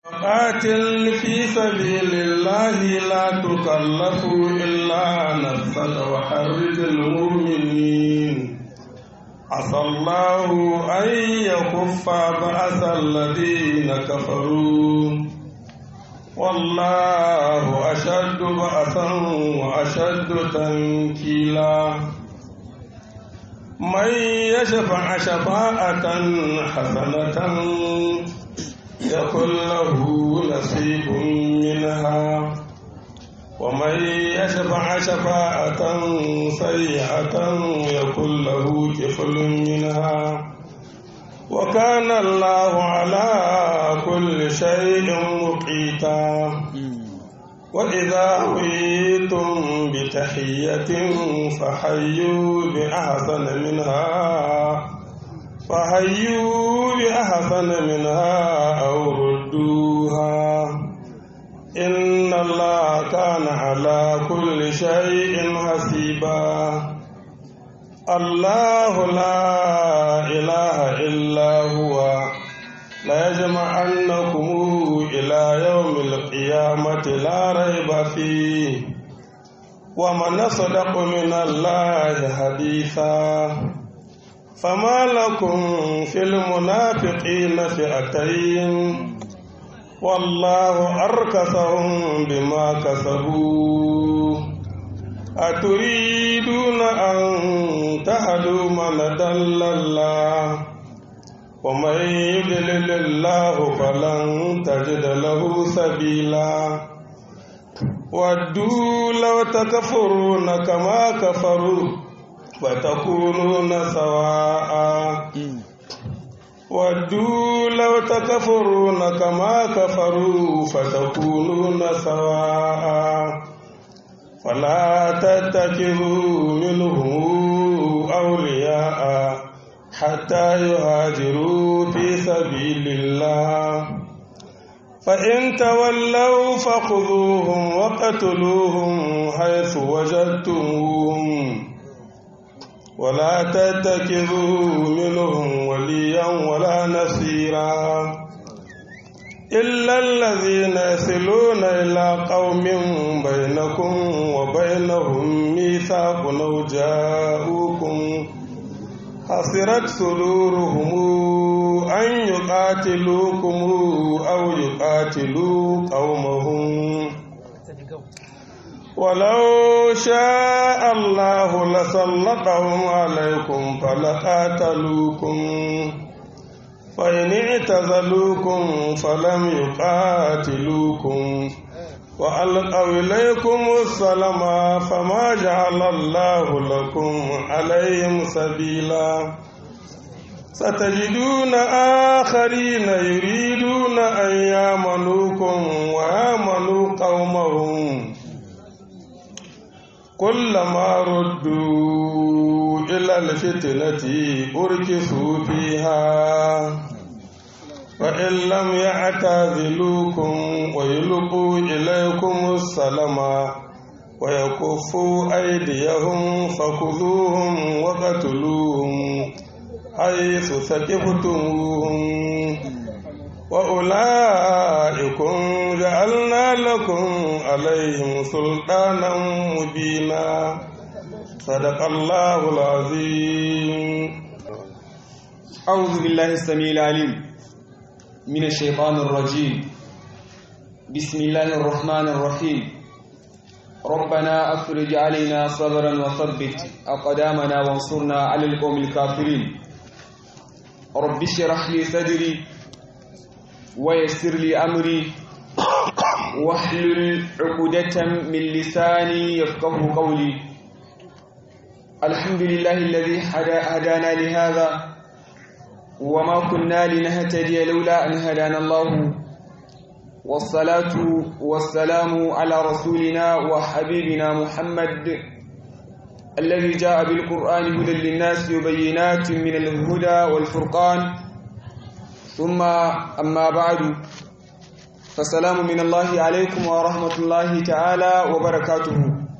قاتل في سبيل الله لا تكلف إلا نفسك وحرج المؤمنين عسى الله أن يكف بأس الذين كفروا والله أشد بأسا وأشد تنكيلا من يشفع شفاعة حسنة يكن له نصيب منها ومن يشفع شفاعة سيئة يكن له كفل منها وكان الله على كل شيء مقيتا وإذا حييتم بتحية فحيوا بأحسن منها فحيوا بأحسن منها أو ردوها إن الله كان على كل شيء حسيبا الله لا إله إلا هو لا يجمعنكم إلى يوم القيامة لا ريب فيه ومن أصدق من الله حديثا فما لكم في المنافقين فئتين والله أركسهم بما كسبوا أتريدون أن تهدوا من دل الله ومن يضلل الله فلن تجد له سبيلا ودوا لو تكفرون كما كفروا فتكونون سواء ودوا لو تكفرون كما كفروا فتكونون سواء فلا تتخذوا منهم أولياء حتى يهاجروا في سبيل الله فإن تولوا فخذوهم وقتلوهم حيث وجدتموهم ولا تتخذوا منهم وليا ولا نصيرا إلا الذين يصلون إلى قوم بينكم وبينهم ميثاق أو جاءوكم حصرت صدورهم أن يقاتلوكم أو يقاتلوا قومهم ولو شاء الله لسلطهم عليكم فلقاتلوكم فإن اعتزلوكم فلم يقاتلوكم وألقوا إليكم السلام فما جعل الله لكم عليهم سبيلا ستجدون آخرين يريدون أن يامنوكم ويامنوا قومهم كلما ردوا إلى الفتنة أركسوا فيها فإن لم يعتزلوكم ويلقوا إليكم السلام ويكفوا أيديهم فخذوهم وقتلوهم حيث ثقفتموهم وأولئكم جعلنا لكم عليهم سلطانا مبينا صدق الله العظيم أعوذ بالله السميع العليم من الشيطان الرجيم بسم الله الرحمن الرحيم ربنا أفرج علينا صبرا وثبت أقدامنا وانصرنا على القوم الكافرين رب اشرح لي صدري ويسر لي أمري واحلل عقدة من لساني يفقه قولي الحمد لله الذي هدانا لهذا وما كنا لنهتدي لولا أن هدانا الله والصلاة والسلام على رسولنا وحبيبنا محمد الذي جاء بالقرآن هدى للناس وبينات من الهدى والفرقان ثم أما بعد فسلام من الله عليكم ورحمة الله تعالى وبركاته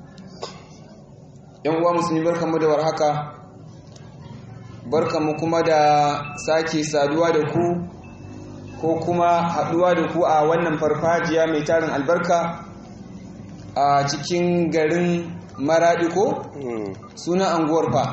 yan uwa musulmi barkanmu da warhaka barkanmu kuma da sake saduwa da ku ko kuma haɗuwa da ku a wannan farfajiya mai tarin albarka a cikin garin maraɗi ko suna anguwar fa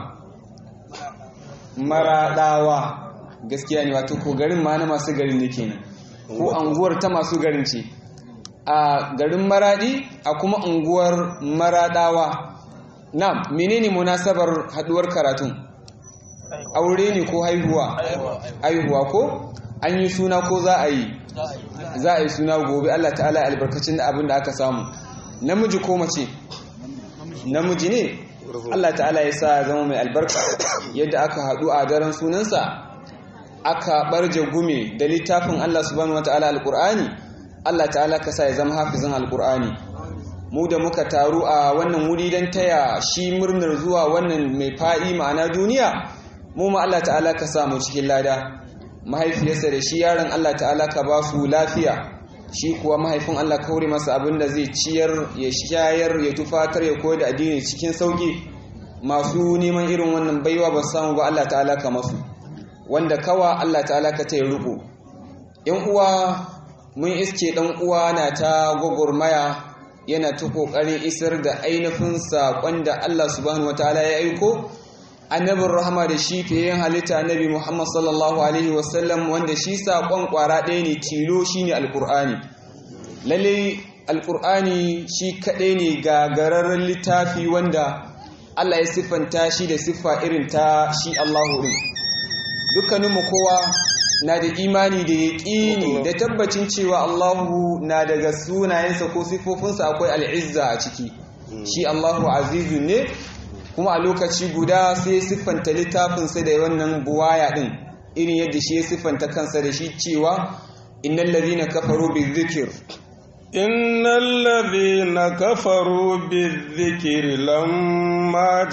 maraɗawa gaskiya ne wato ko garin ma na masu garin ne kenan ko anguwar ta masu garin ce a garin maraɗi a kuma unguwar maraɗawa na menene munasabar haɗuwar karatun aure ne ko haihuwa haihuwa ko an yi suna ko za a yi za a yi suna gobe Allah ta'ala albarkacin da abin da aka samu namiji ko mace namiji ne Allah ta'ala ya sa zama mai albarka yadda aka haɗu a daren sunansa aka barje gume da littafin Allah subhanahu wataala alqur'ani Allah ta'ala ka sa ya zama hafizin alqur'ani mu da muka taru a wannan wuri don taya shi murnar zuwa wannan mai fa'i ma'ana duniya mu ma Allah ta'ala ka sa mu cikin lada mahaifiyarsa da shi yaron Allah ta'ala ka ba su lafiya shi kuwa mahaifin Allah kaure masa abin da zai ciyar ya shayar ya tufatar ya koyar da addini cikin sauki masu neman irin wannan baiwa ba samu ba Allah ta'ala ka masu wanda kawa Allah ta'ala ka ta yi riko yan uwa mun iske dan uwa na ta gwagwarmaya yana ta kokarin isar da ainihin saƙon da Allah subhanahu wataala ya aiko annabin rahama da shi fiye yin halitta annabi Muhammad sallallahu alaihi wasallam wanda shi saƙon ƙwara ɗaya ne tilo shi ne alƙur'ani lalle alƙur'ani shi kaɗai ne gagararren littafi wanda Allah ya siffanta shi da siffa irin ta shi Allahu ɗin dukkaninmu kowa na da imani da yaƙini da tabbacin cewa Allahu na daga sunayensa ko siffofinsa akwai al'izza a ciki shi Allahu azizu ne kuma a lokaci guda sai siffanta littafinsa da wannan buwaya ɗin irin yadda shi ya siffanta kansa da shi cewa innal ladhina kafaru bizikir innal ladhina kafaru bizikri lamma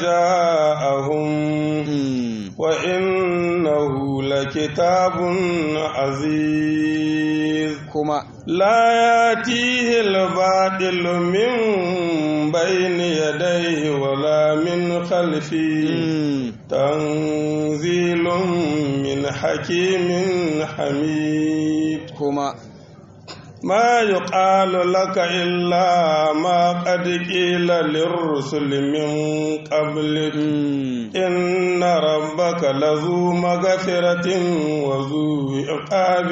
ja'ahum wa innahu lakitabun aziz kuma لا ياتيه الباطل من بين يديه ولا من خلفه تنزيل من حكيم حميد kuma ما يقال لك إلا ما قد قيل للرسل من قبلك إن ربك لذو مغفرة وذو عقاب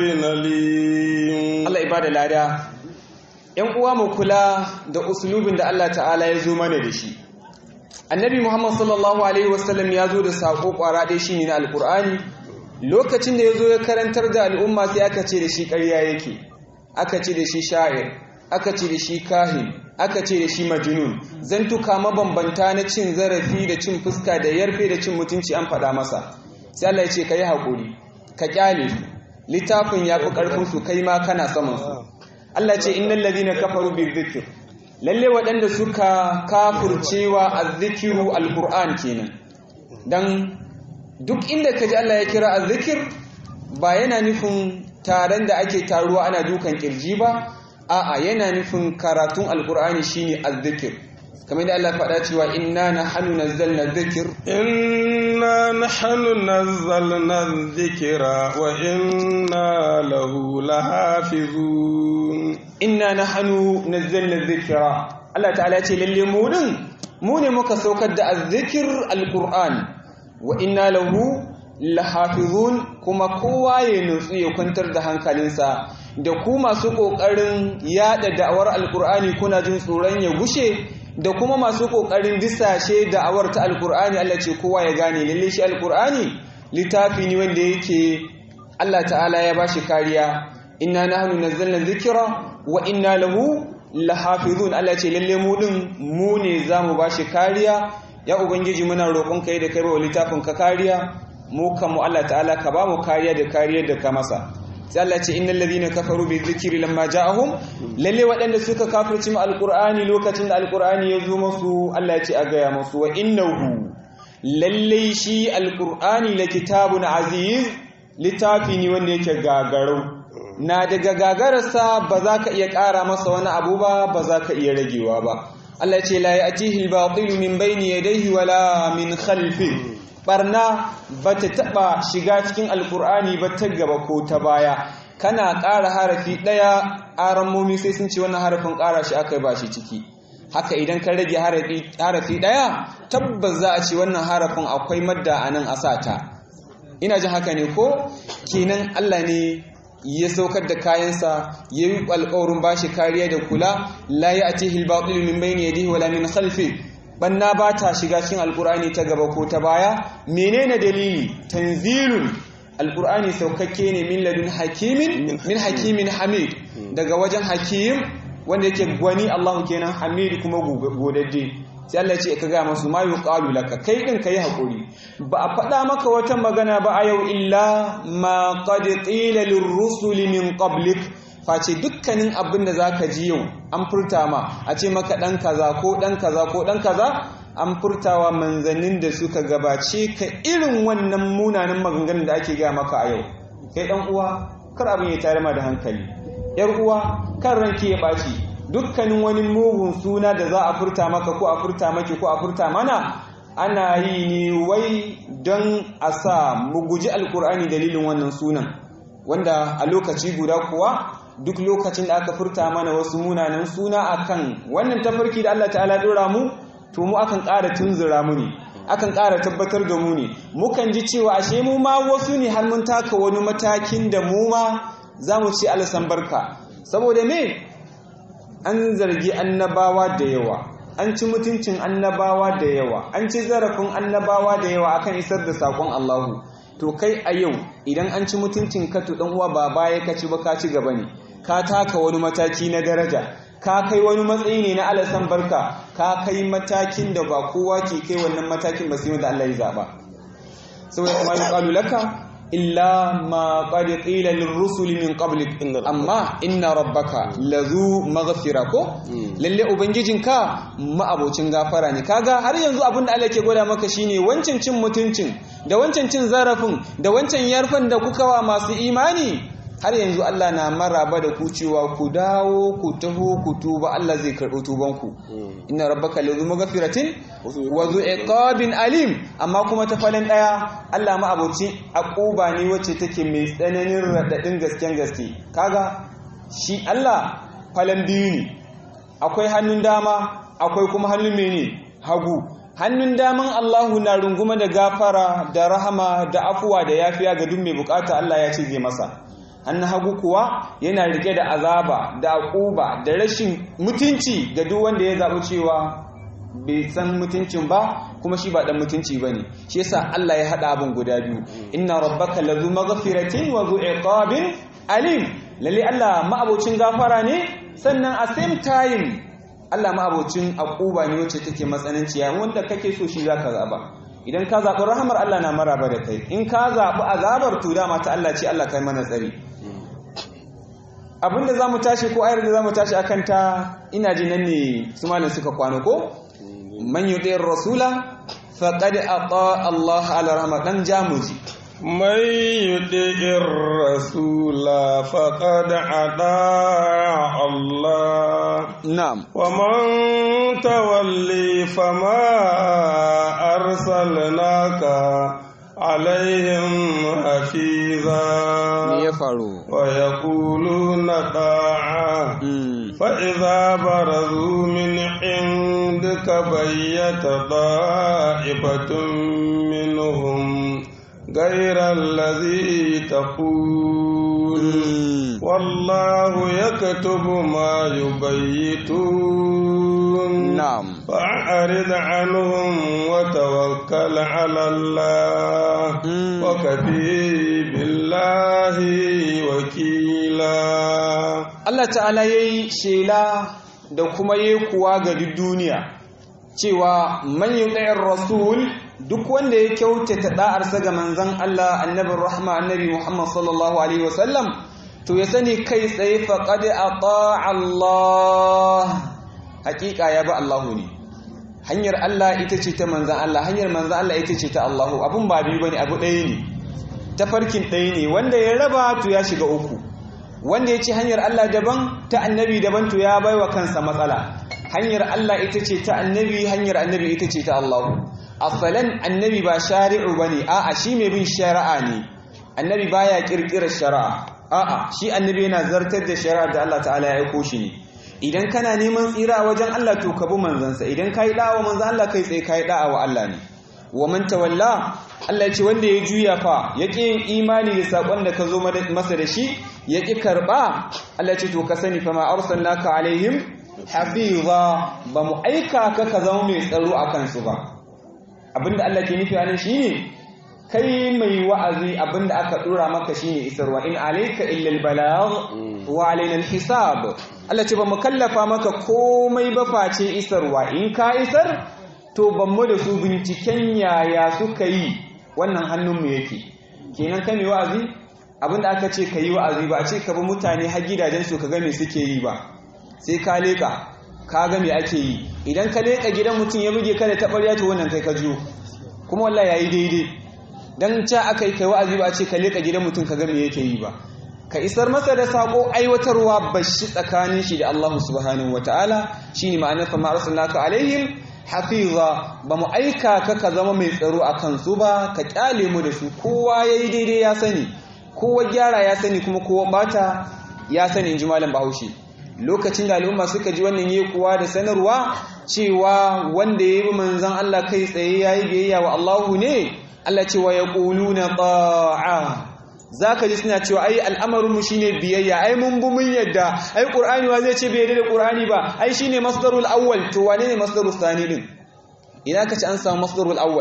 أليم Allah ibada lada ‘yan uwa mu kula da usulubin da Allah ta'ala ya zo mana da shi annabi Muhammad sallallahu Alaihi wasallam ya zo da saƙo ƙwara ɗaya shi ne na alƙur'ani lokacin da ya zo ya karantar da al'umma sai aka ce da shi ƙarya yake aka ce da shi sha'ir aka ce da shi kahin aka ce da shi majnun zantuka mabambanta na cin zarafi da cin fuska da yarfe da cin mutunci an faɗa masa sai Allah ya ce ka yi haƙuri ka ƙyale su littafin ya fi ƙarfinsu kai ma kana samansu Allah ce innal ladina kafaru bizikr lalle waɗanda suka kafurcewa azzikiru alquran kenan dan duk inda kaji Allah ya kira azzikir ba yana nufin taron da ake taruwa ana dukan kirji ba a'a yana nufin karatun alqur'ani shine azzikir kamar da Allah faɗa cewa inna nahnu nazzalna dhikr إنا نحن نزلنا الذكر وإنا له لحافظون inna nahnu nazzalna dhikra Allah ta'ala ce lalle mu din mu ne muka saukar da azzikir alquran wa inna lahu lahafizun kuma kowa ya nutsu ya kwantar da hankalinsa da ku masu kokarin yada da'awar alqurani kuna jin tsoron ya gushe da kuma masu kokarin disashe da'awar ta alqurani Allah ce kowa ya gane lalle shi alqurani littafi ne wanda yake Allah ta'ala ya bashi kariya inna nahnu nazzalna dhikra wa inna lahu lahafizun Allah ce lalle mu din mu ne zamu bashi kariya ya ubangiji muna roƙon kai da kai ba littafin ka kariya mu kan mu Allah ta'ala ka ba mu kariya da kariyar da ka masa sai Allah ce innal ladhina kafaru bi dhikri lamma ja'ahum lalle waɗanda suka kafirci mu alqur'ani lokacin da alqur'ani ya zo musu Allah ya ce a gaya musu wa innahu lalle shi alqur'ani la kitabun aziz littafi ne wanda yake gagarau na daga gagararsa ba za ka iya ƙara masa wani abu ba ba za ka iya ragewa ba Allah ce la ya'tihi al-batil min bayni yadayhi wala min khalfi barna ba ta taba shiga cikin alkur'ani ba ta gaba ko ta baya kana ƙara harafi ɗaya aramomi sai sun ce wannan harafin ƙara shi aka ba shi ciki haka idan ka rage harafi ɗaya tabbas za a ce wannan harafin akwai madda a nan a sata ina jin haka ne ko kenan Allah ne ya saukar da kayansa ya yi alƙawarin ba shi kariya da kula la ya ati hilbaɗulu min bayni yadihi wala min khalfi banna ba ta shiga cikin alƙur'ani ta gaba ko ta baya menene dalili tanzilun alƙur'ani saukakke ne min ladun hakimin min hakimin hamid daga wajen hakim wanda yake gwani Allahu kenan hamid kuma godadde sai Allah ce ka ga masu ma yuqalu laka kai din kai hakuri ba a faɗa maka wata magana ba a yau illa ma qad qila lirrusuli min qablik face dukkanin abin da zaka ji yau an furta ma a ce maka dan kaza ko dan kaza ko dan kaza an furtawa manzannin da suka gabace ka irin wannan munanan maganganun da ake gaya maka a yau kai dan uwa kar abin ya tare ma da hankali yar uwa kan ranki ya ɓaci dukkanin wani mugun suna da za a furta maka ko a furta maki ko a furta mana ana yi ne wai don a sa mu guji alkur'ani dalilin wannan sunan wanda a lokaci guda kuwa duk lokacin da aka furta mana wasu munanan suna akan wannan tafarki da Allah ta'ala dora mu to mu akan ƙara tunzura mu ne akan ƙara tabbatar da mu ne mukan ji cewa ashe mu ma wasu ne har mun taka wani matakin da mu ma za mu ci alasan barka saboda me an zargi annabawa da yawa an ci mutuncin annabawa da yawa an ci zarafin annabawa da yawa akan isar da sakon Allahu to kai a yau idan an ci mutuncin ka to dan uwa ba baya ka ci ba ka ci gaba ne ka taka wani mataki na daraja ka kai wani matsayi ne na alasan barka ka kai matakin da ba kowa ke kai wannan matakin ba sai wanda Allah ya zaba saboda kuma yuqalu laka illa ma qad qila lirrusuli min qablik amma inna rabbaka lazu maghfira ko lalle ubangijinka ma'abocin gafara ne kaga har yanzu abin da Allah ke gwada maka shine wancan cin mutuncin da wancan cin zarafin da wancan yarfan da kuka wa masu imani har yanzu Allah na maraba da ku cewa ku dawo ku taho ku tuba Allah zai karɓi tubanku inna rabbaka lazu maghfiratin wa zu iqabin alim amma kuma ta falin daya Allah ma abuci aquba ne wacce take mai tsananin radadin gasken gaske kaga shi Allah falan biyu ne akwai hannun dama akwai kuma hannun mene hagu hannun daman Allahu na runguma da gafara da rahama da afuwa da yafiya ga duk mai bukata Allah ya ce zai masa hannun hagu kuwa yana rike da azaba da akuba da rashin mutunci ga duk wanda ya zaɓi cewa bai san mutuncin ba kuma shi ba dan mutunci bane shi yasa Allah ya hada abin guda biyu inna rabbaka lazu maghfiratin wa zu iqabin alim lalle Allah ma'abocin gafara ne sannan a same time Allah ma'abocin akuba ne wacce take matsananciya wanda kake so shi zaka zaba idan ka zaɓi rahamar Allah na maraba da kai in ka zaɓi azabar to dama ta Allah ce Allah kai mana tsari abinda za mu tashi ko ayar da za mu tashi a kanta ina ji nan ne su malin suka kwano ko man yi ɗayar rasula faƙad a Allah ala rahama ɗan jamuji من يطع الرسول فقد أطاع الله na'am ومن تولي فما أرسلناك عليهم حفيظا me ya faru ويقولون طاعة Mm. فإذا برزوا من عندك بيت طائفة منهم غير الذي تقول Mm. والله يكتب ما يبيتون na'am فأعرض عنهم وتوكل على الله Mm. وكفي بالله وكيلا Allah ta'ala ya yi shela da kuma ya kuwa ga duk duniya cewa man yi rasul duk wanda ya kyautata da'arsa ga manzan Allah annabin rahma annabi Muhammad sallallahu alaihi wasallam to ya sani kai tsaye faqad ata Allah hakika ya ba Allahu ne hanyar Allah ita ce ta manzan Allah hanyar manzan Allah ita ce ta Allahu abun ba biyu bane abu ɗaya ne tafarkin ɗaya ne wanda ya raba to ya shiga uku wanda ya ce hanyar Allah daban ta annabi daban to ya baiwa kansa matsala hanyar Allah ita ce ta annabi hanyar annabi ita ce ta Allah asalan annabi ba shari'u bane a'a shi mai bin shari'a ne annabi baya kirkirar shari'a a'a shi annabi yana zartar da shari'ar da Allah ta'ala ya aiko shi ne idan kana neman tsira a wajen Allah to ka bi manzansa idan kai da'a wa manzan Allah kai tsaye kai da'a wa Allah ne wa man tawalla Allah ya ce wanda ya juya fa ya ƙi yin imani da sakon da ka zo masa da shi ya ƙi karɓa Allah ya ce to ka sani fa ma arsalnaka alaihim hafiza ba mu aika ka ka zama mai tsaro a kansu ba abinda Allah ke nufi anan shine kai mai wa'azi abinda aka dora maka shine isarwa in alayka illa albalagh wa alaina alhisab Allah ce ba mu kallafa maka komai ba face isarwa in ka isar to ban mu da su binciken yaya suka yi wannan hannunmu yake kenan kai mai wa'azi abinda aka ce ka yi wa'azi ba a ce ka bi mutane har gidajen su ka ga me suke yi ba sai ka leka ka ga me ake yi idan ka leka gidan mutum ya buge ka da taɓarya to wannan kai ka jiyo kuma wallahi yayi daidai dan ca aka yi kai wa'azi ba a ce ka leka gidan mutum ka ga me yake yi ba ka isar masa da sako aiwatarwa bashi tsakanin shi da Allah subhanahu wataala shine ma'anar fa ma arsalnaka alaihim hafiza ba mu aika ka ka zama mai tsaro a kansu ba ka kyale mu da su kowa yayi daidai ya sani kowa gyara ya sani kuma kowa bata ya sani inji malam Bahaushe lokacin da al'umma suka ji wannan yi kuwa da sanarwa cewa wanda ya yi manzan Allah kai tsaye ya yi biyayya wa Allahu ne Allah ce wa ya na ta'a za ka ji suna cewa ai al'amarinmu shi ne biyayya ai mun bu mun yadda ai ƙur'ani wa zai ce bai yadda da ƙur'ani ba ai shi ne masdarul awwal to wane ne masdarul sani din ina ka ci an samu masdarul awwal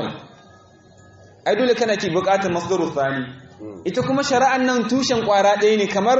ai dole kana ki buƙatar masdarul sani ita kuma shari'an nan tushen ƙwara ɗaya ne kamar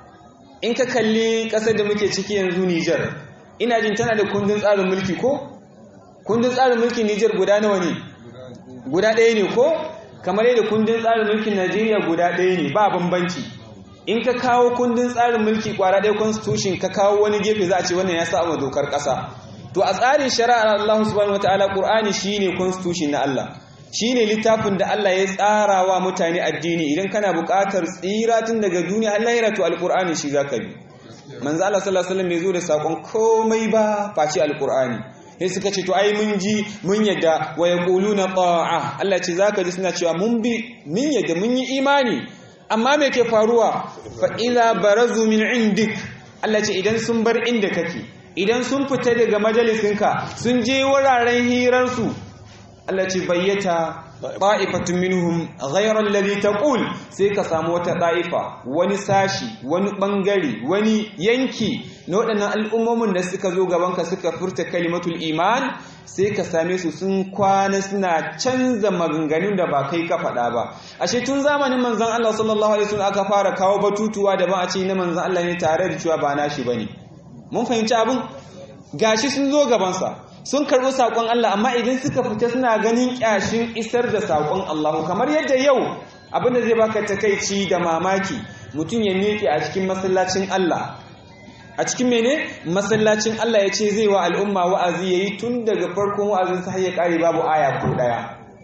in ka kalli ƙasar da muke ciki yanzu Nijar ina jin tana da kundin tsarin mulki ko kundin tsarin mulkin Nijar guda nawa ne guda ɗaya ne ko kamar yadda kundin tsarin mulkin Najeriya guda ɗaya ne ba bambanci in ka kawo kundin tsarin mulki kwara ɗaya constitution ka kawo wani gefe za a ce wannan ya sa ma dokar ƙasa to a tsarin shari'ar Allah subhanahu wataala Qur'ani shine constitution na Allah shine littafin da Allah ya tsara wa mutane addini idan kana buƙatar tsira tun daga duniya Allah ya rato alqur'ani shi zaka bi manzo Allah sallallahu alaihi wasallam bai zo da sakon komai ba face alqur'ani sai suka ce to ai mun ji mun yadda wa yaquluna ta'a Allah ce zaka ji suna cewa mun bi mun yadda mun yi imani amma me ke faruwa fa idza barazu min indik Allah ce idan sun bar inda kake idan sun fita daga majalisinka sun je wuraren hirarsu Allah ce bayyata ta'ifatun minhum ghayra alladhi taqul sai ka samu wata ta'ifa wani sashi wani bangare wani yanki na waɗannan al'ummomin da suka zo gaban ka suka furta kalimatul iman sai ka same su sun kwana suna canza maganganun da ba kai ka faɗa ba ashe tun zamanin manzon Allah sallallahu alaihi wasallam aka fara kawo batutuwa da ba a ce na manzon Allah ne tare da cewa ba nashi bane mun fahimci abin gashi sun zo gaban sa sun karɓi saƙon Allah amma idan suka fita suna ganin ƙyashin isar da saƙon Allah kamar yadda yau abinda zai baka takaici da mamaki mutum ya miƙe a cikin masallacin Allah a cikin mene masallacin Allah ya ce zai wa al'umma wa'azi yayi tun daga farkon wa'azin sa har ya ƙare babu aya ko ɗaya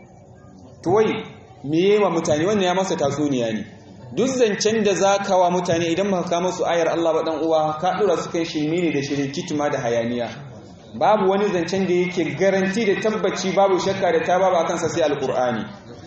to wai me yayi wa mutane wannan ya masa tatsuniya ne duk zancen da za ka wa mutane idan ba ka masu ayar Allah ba dan uwa ka dora su kan shirme ne da shirin kituma da hayaniya babu wani zancen da yake garanti da tabbaci babu shakka da ta babu akan sa sai alqur'ani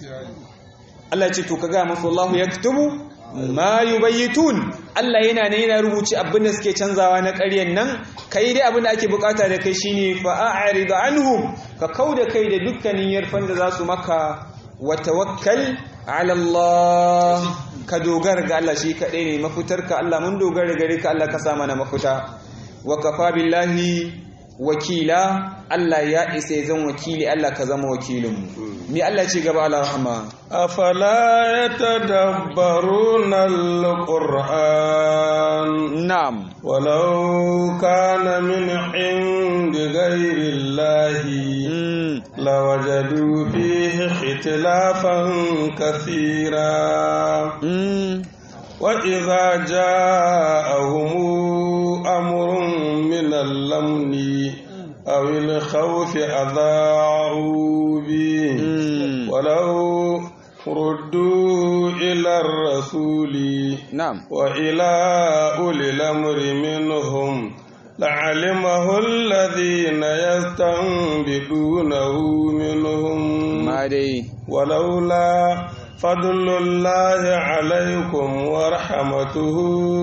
Allah ya ce to kaga masu Allah yaktubu ma yubayyitun Allah yana ne yana rubuci abin da suke canzawa na ƙaryan nan kai dai abin da ake bukata da kai shine fa a'rid anhum ka kauda kai da dukkanin yarfan da za su maka wa tawakkal ala Allah ka dogara ga Allah shi kadai ne mafitarka Allah mun dogara gare ka Allah ka sa mana mafita wa kafa billahi wakila Allah ya isa ya zan wakili Allah ka zama wakilinmu mi Allah ce gaba Allah rahama afala yatadabbaruna alquran na'am walau kana min indi ghairi llahi lawajadu fihi ikhtilafan kathira وإذا جاءهم أمر من الأمن أو الخوف أذاعوا به ولو ردوا إلى الرسول نعم وإلى أولي الأمر منهم لعلمه الذين يستنبطونه منهم ما دي ولولا فضل الله عليكم ورحمته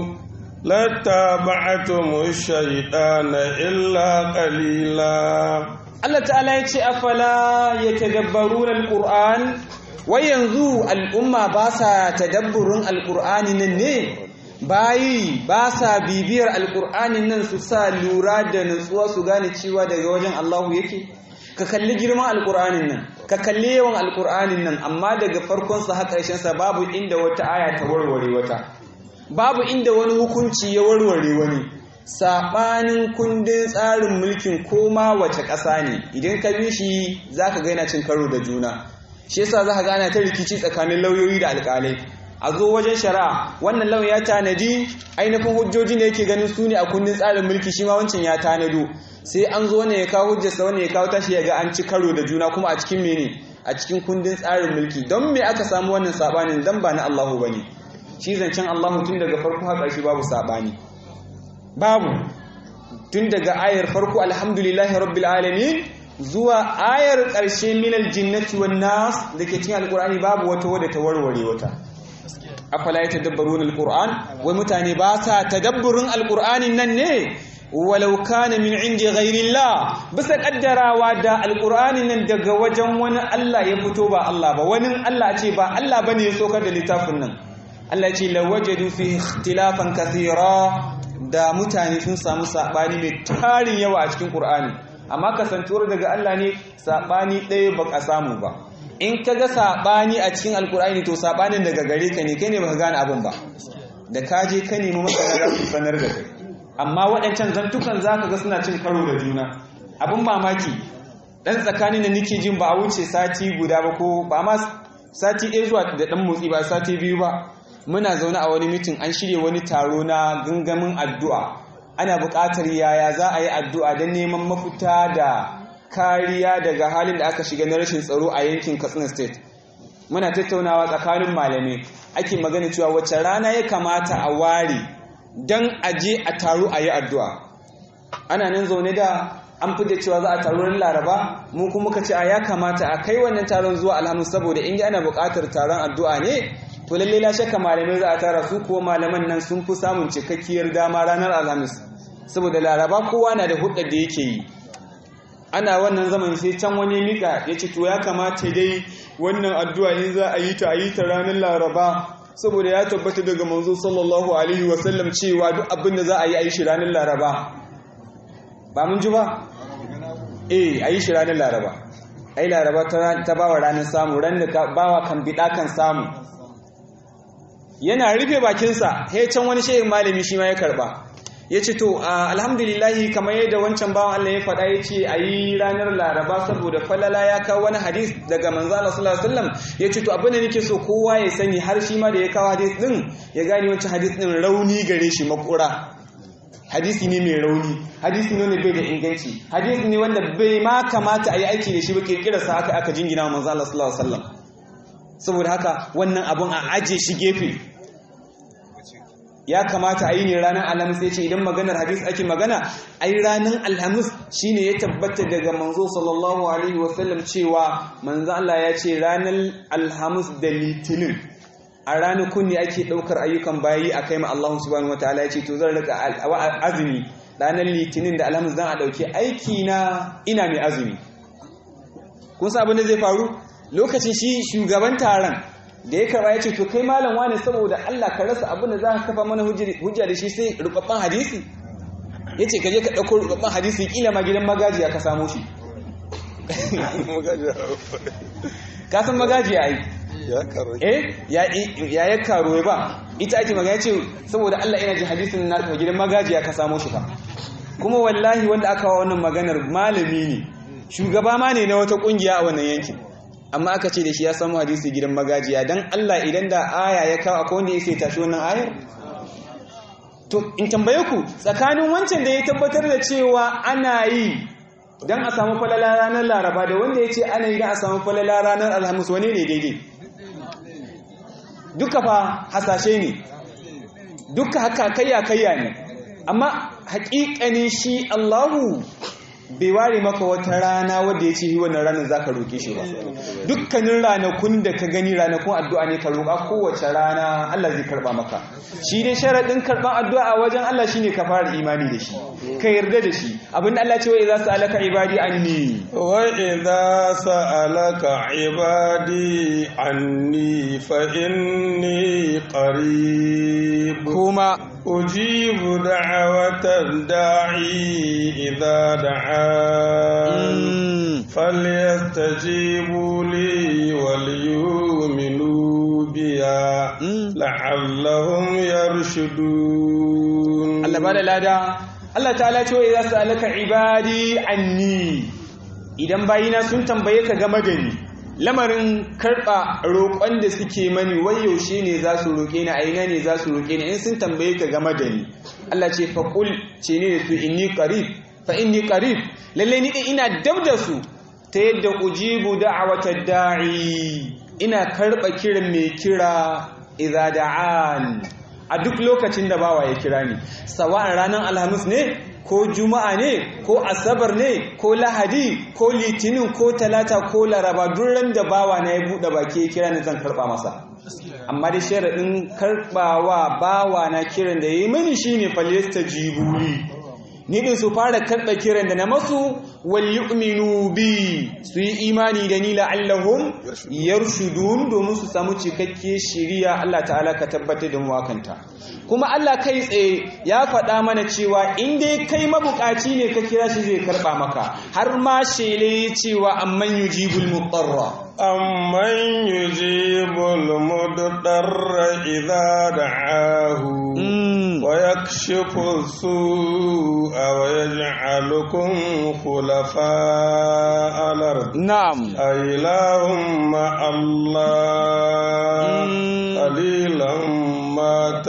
لاتبعتم الشيطان إلا قليلا Allah ta'ala ya ce afala yatadabbaruna alquran wai yanzu al'umma ba sa tadabburin alqur'ani nan ne bayi ba sa bibiyar alqur'anin nan su sa lura da nutsuwa su gane cewa daga wajen Allahu yake ka kalli girman alqur'anin nan ka kalli yawan alqur'anin nan amma daga farkon sa har ƙarshen sa babu inda wata aya ta warware wata babu inda wani hukunci ya warware wani saɓanin kundin tsarin mulkin koma wace ƙasa ne idan ka bi shi za ka gaina cin karo da juna shi yasa za ka gana ta rikici tsakanin lauyoyi da alƙalai a zo wajen shari'a wannan lauya ya tanadi ainihin hujjoji ne yake ganin su ne a kundin tsarin mulki shi ma wancan ya tanado sai an zo ne ya kawo hujjarsa wani ya kawo tashi ya ga an ci karo da juna kuma a cikin mene a cikin kundin tsarin mulki don me aka samu wannan saɓanin dan ba na Allahu bane shi zancen Allahu tun daga farko har ƙarshe babu saɓani babu tun daga ayar farko alhamdulillahi rabbil alamin zuwa ayar ƙarshe minal jinnati wan nas dake cikin alqur'ani babu wata wadda ta warware wata afala yatadabbaruna alqur'an wai mutane ba sa tadabburin alqur'anin nan ne walau kana min indi ghairillah bisa kaddarawa da alqur'anin nan daga wajen wani Allah ya fito ba Allah ba wani Allah ce ba Allah bane ya sokar da littafin nan Allah ce lawajadu fi ikhtilafan kathira da mutane sun samu saɓani mai tarin yawa a cikin ƙur'ani amma kasantuwar daga Allah ne saɓani ɗaya ba ka samu ba in ka ga saɓani a cikin alƙur'ani to saɓanin daga gare ka ne kai ne ba ka gane abin ba da ka je ka nemi masana za su sanar da kai amma waɗancan zantukan za ka ga suna cin karo da juna abin mamaki ɗan tsakanin da nake jin ba a wuce sati guda ba ko ba ma sati ɗaya zuwa da ɗan motsi ba sati biyu ba muna zaune a wani mitin an shirya wani taro na gangamin addu'a ana buƙatar yaya za a yi addu'a don neman mafita da kariya daga halin da aka shiga na rashin tsaro a yankin katsina state muna tattaunawa tsakanin malamai ake magana cewa wacce rana ya kamata a ware don a je a taro a yi addu'a ana nan zaune da an fi da cewa za a taro ran laraba mu kuma muka ce a ya kamata a kai wannan taron zuwa alhamis saboda in ana buƙatar taron addu'a ne to lalle la shakka malamai za a tara su kuwa malaman nan sun fi samun cikakkiyar dama ranar alhamis saboda laraba kowa na da hudar da yake yi ana wannan zaman sai can wani mika ya ce to ya kamata dai wannan addu'a in za a yi ta a yi ta ranar laraba saboda ya tabbata daga manzo sallallahu alaihi wasallam cewa duk abin da za a yi a yi shi ranar laraba ba mun ji ba eh a yi shi ranar laraba ai laraba ta bawa ranar samu ran da bawa kan bida kan samu yana rufe bakinsa he can wani shehin malami shi ma ya karba ya ce to alhamdulillahi kamar yadda wancan bawan Allah ya faɗa ya ce a yi ranar laraba saboda falala ya kawo wani hadis daga manzana sallallahu alaihi wasallam ya ce to abin da nake so kowa ya sani har shi ma da ya kawo hadis din ya gane wancan hadis din rauni gare shi makura hadisi ne mai rauni hadisi ne wanda bai da inganci hadisi ne wanda bai ma kamata a yi aiki da shi ba kirkirarsa aka aka jingina wa manzana sallallahu alaihi wasallam saboda haka wannan abun a aje shi gefe ya kamata a yi ne ranar alhamis ya ce idan maganar hadis ake magana ai ranar alhamis shine ya tabbata daga manzo sallallahu alaihi wasallam cewa manzo Allah ya ce ranar alhamis da litinin a ranakun ne ake ɗaukar ayyukan bayi a kai ma Allah subhanahu wataala ya ce to zan rika azumi ranar litinin da alhamis zan a ɗauki aiki na ina mai azumi kun sa abin da zai faru lokacin shi shugaban taron da ya karba ya ce to kai malam wani saboda Allah ka rasa abin da za ka kafa mana hujja da shi sai rubabban hadisi ya ce ka je ka ɗauko rubabban hadisi kila ma gidan magajiya ka samu shi ka san magajiya ai eh ya ya karo ba ita ake magana ce saboda Allah ina ji hadisin na gidan magajiya ka samu shi fa kuma wallahi wanda aka wa wannan maganar malami ne shugaba ma ne na wata kungiya a wannan yankin amma aka ce da shi ya samu hadisi gidan magajiya don Allah idan da aya ya kawo akwai wanda ya sai tashi wannan ayar to in tambaye ku tsakanin wancan da ya tabbatar da cewa ana yi don a samu falala ranar laraba da wanda ya ce ana yi don a samu falala ranar alhamis wani ne daidai duka fa hasashe ne duka haka kayya kayya ne amma haƙiƙanin shi Allahu bai ware maka wata rana wadda ya ce wannan ranar za ka roƙe shi ba dukkanin ranakun da ka gani ranakun addu'a ne ka roƙa kowace rana Allah zai karɓa maka shi dai sharaɗin karɓar addu'a a wajen Allah shine ka fara imani da shi ka yarda da shi abinda Allah ce wa idza sa'alaka ibadi anni wa idza sa'alaka ibadi anni fa inni qarib kuma ujibu da'watad da'i idza da'an falyastajibu li wal yu'minu biya la'allahum yarshudun Allah bada lada Allah ta'ala ce wa idza sa'alaka ibadi anni idan bayina sun tambaye ka game da ni lamarin karɓa roƙon da suke mani wai yaushe ne za su roƙe ni aina ne za su roƙe ni in sun tambaye ka game da ni Allah ce faƙul ce ne da su inni qarib fa inni qarib lalle ni ina dab da su ta yadda ujibu da'awata da'i ina karɓa kiran mai kira idza da'an a duk lokacin da bawa ya kira ni sawa'an ranar alhamis ne ko juma'a ne ko asabar ne ko lahadi ko litinin ko talata ko laraba duran da bawa na ya buɗe baki ya kira ni zan karɓa masa amma da sharaɗin karɓawa bawa na kiran da ya yi mini shine falesta jibuli ni din su fara karɓa kiran da na masu wal yu'minu bi su yi imani da ni la'allahum yarshudun domin su samu cikakke shiriya Allah ta'ala ka tabbatar da mu wakanta kuma Allah kai tsaye ya faɗa mana cewa in dai kai mabukaci ne ka kira shi zai karɓa maka har ma shele cewa amman yujibul mutarra amman yujibul mudarra idza da'ahu wa yakshifu su'a wa yaj'alukum khulafa al-ard na'am aylahum ma Allah qalilan ma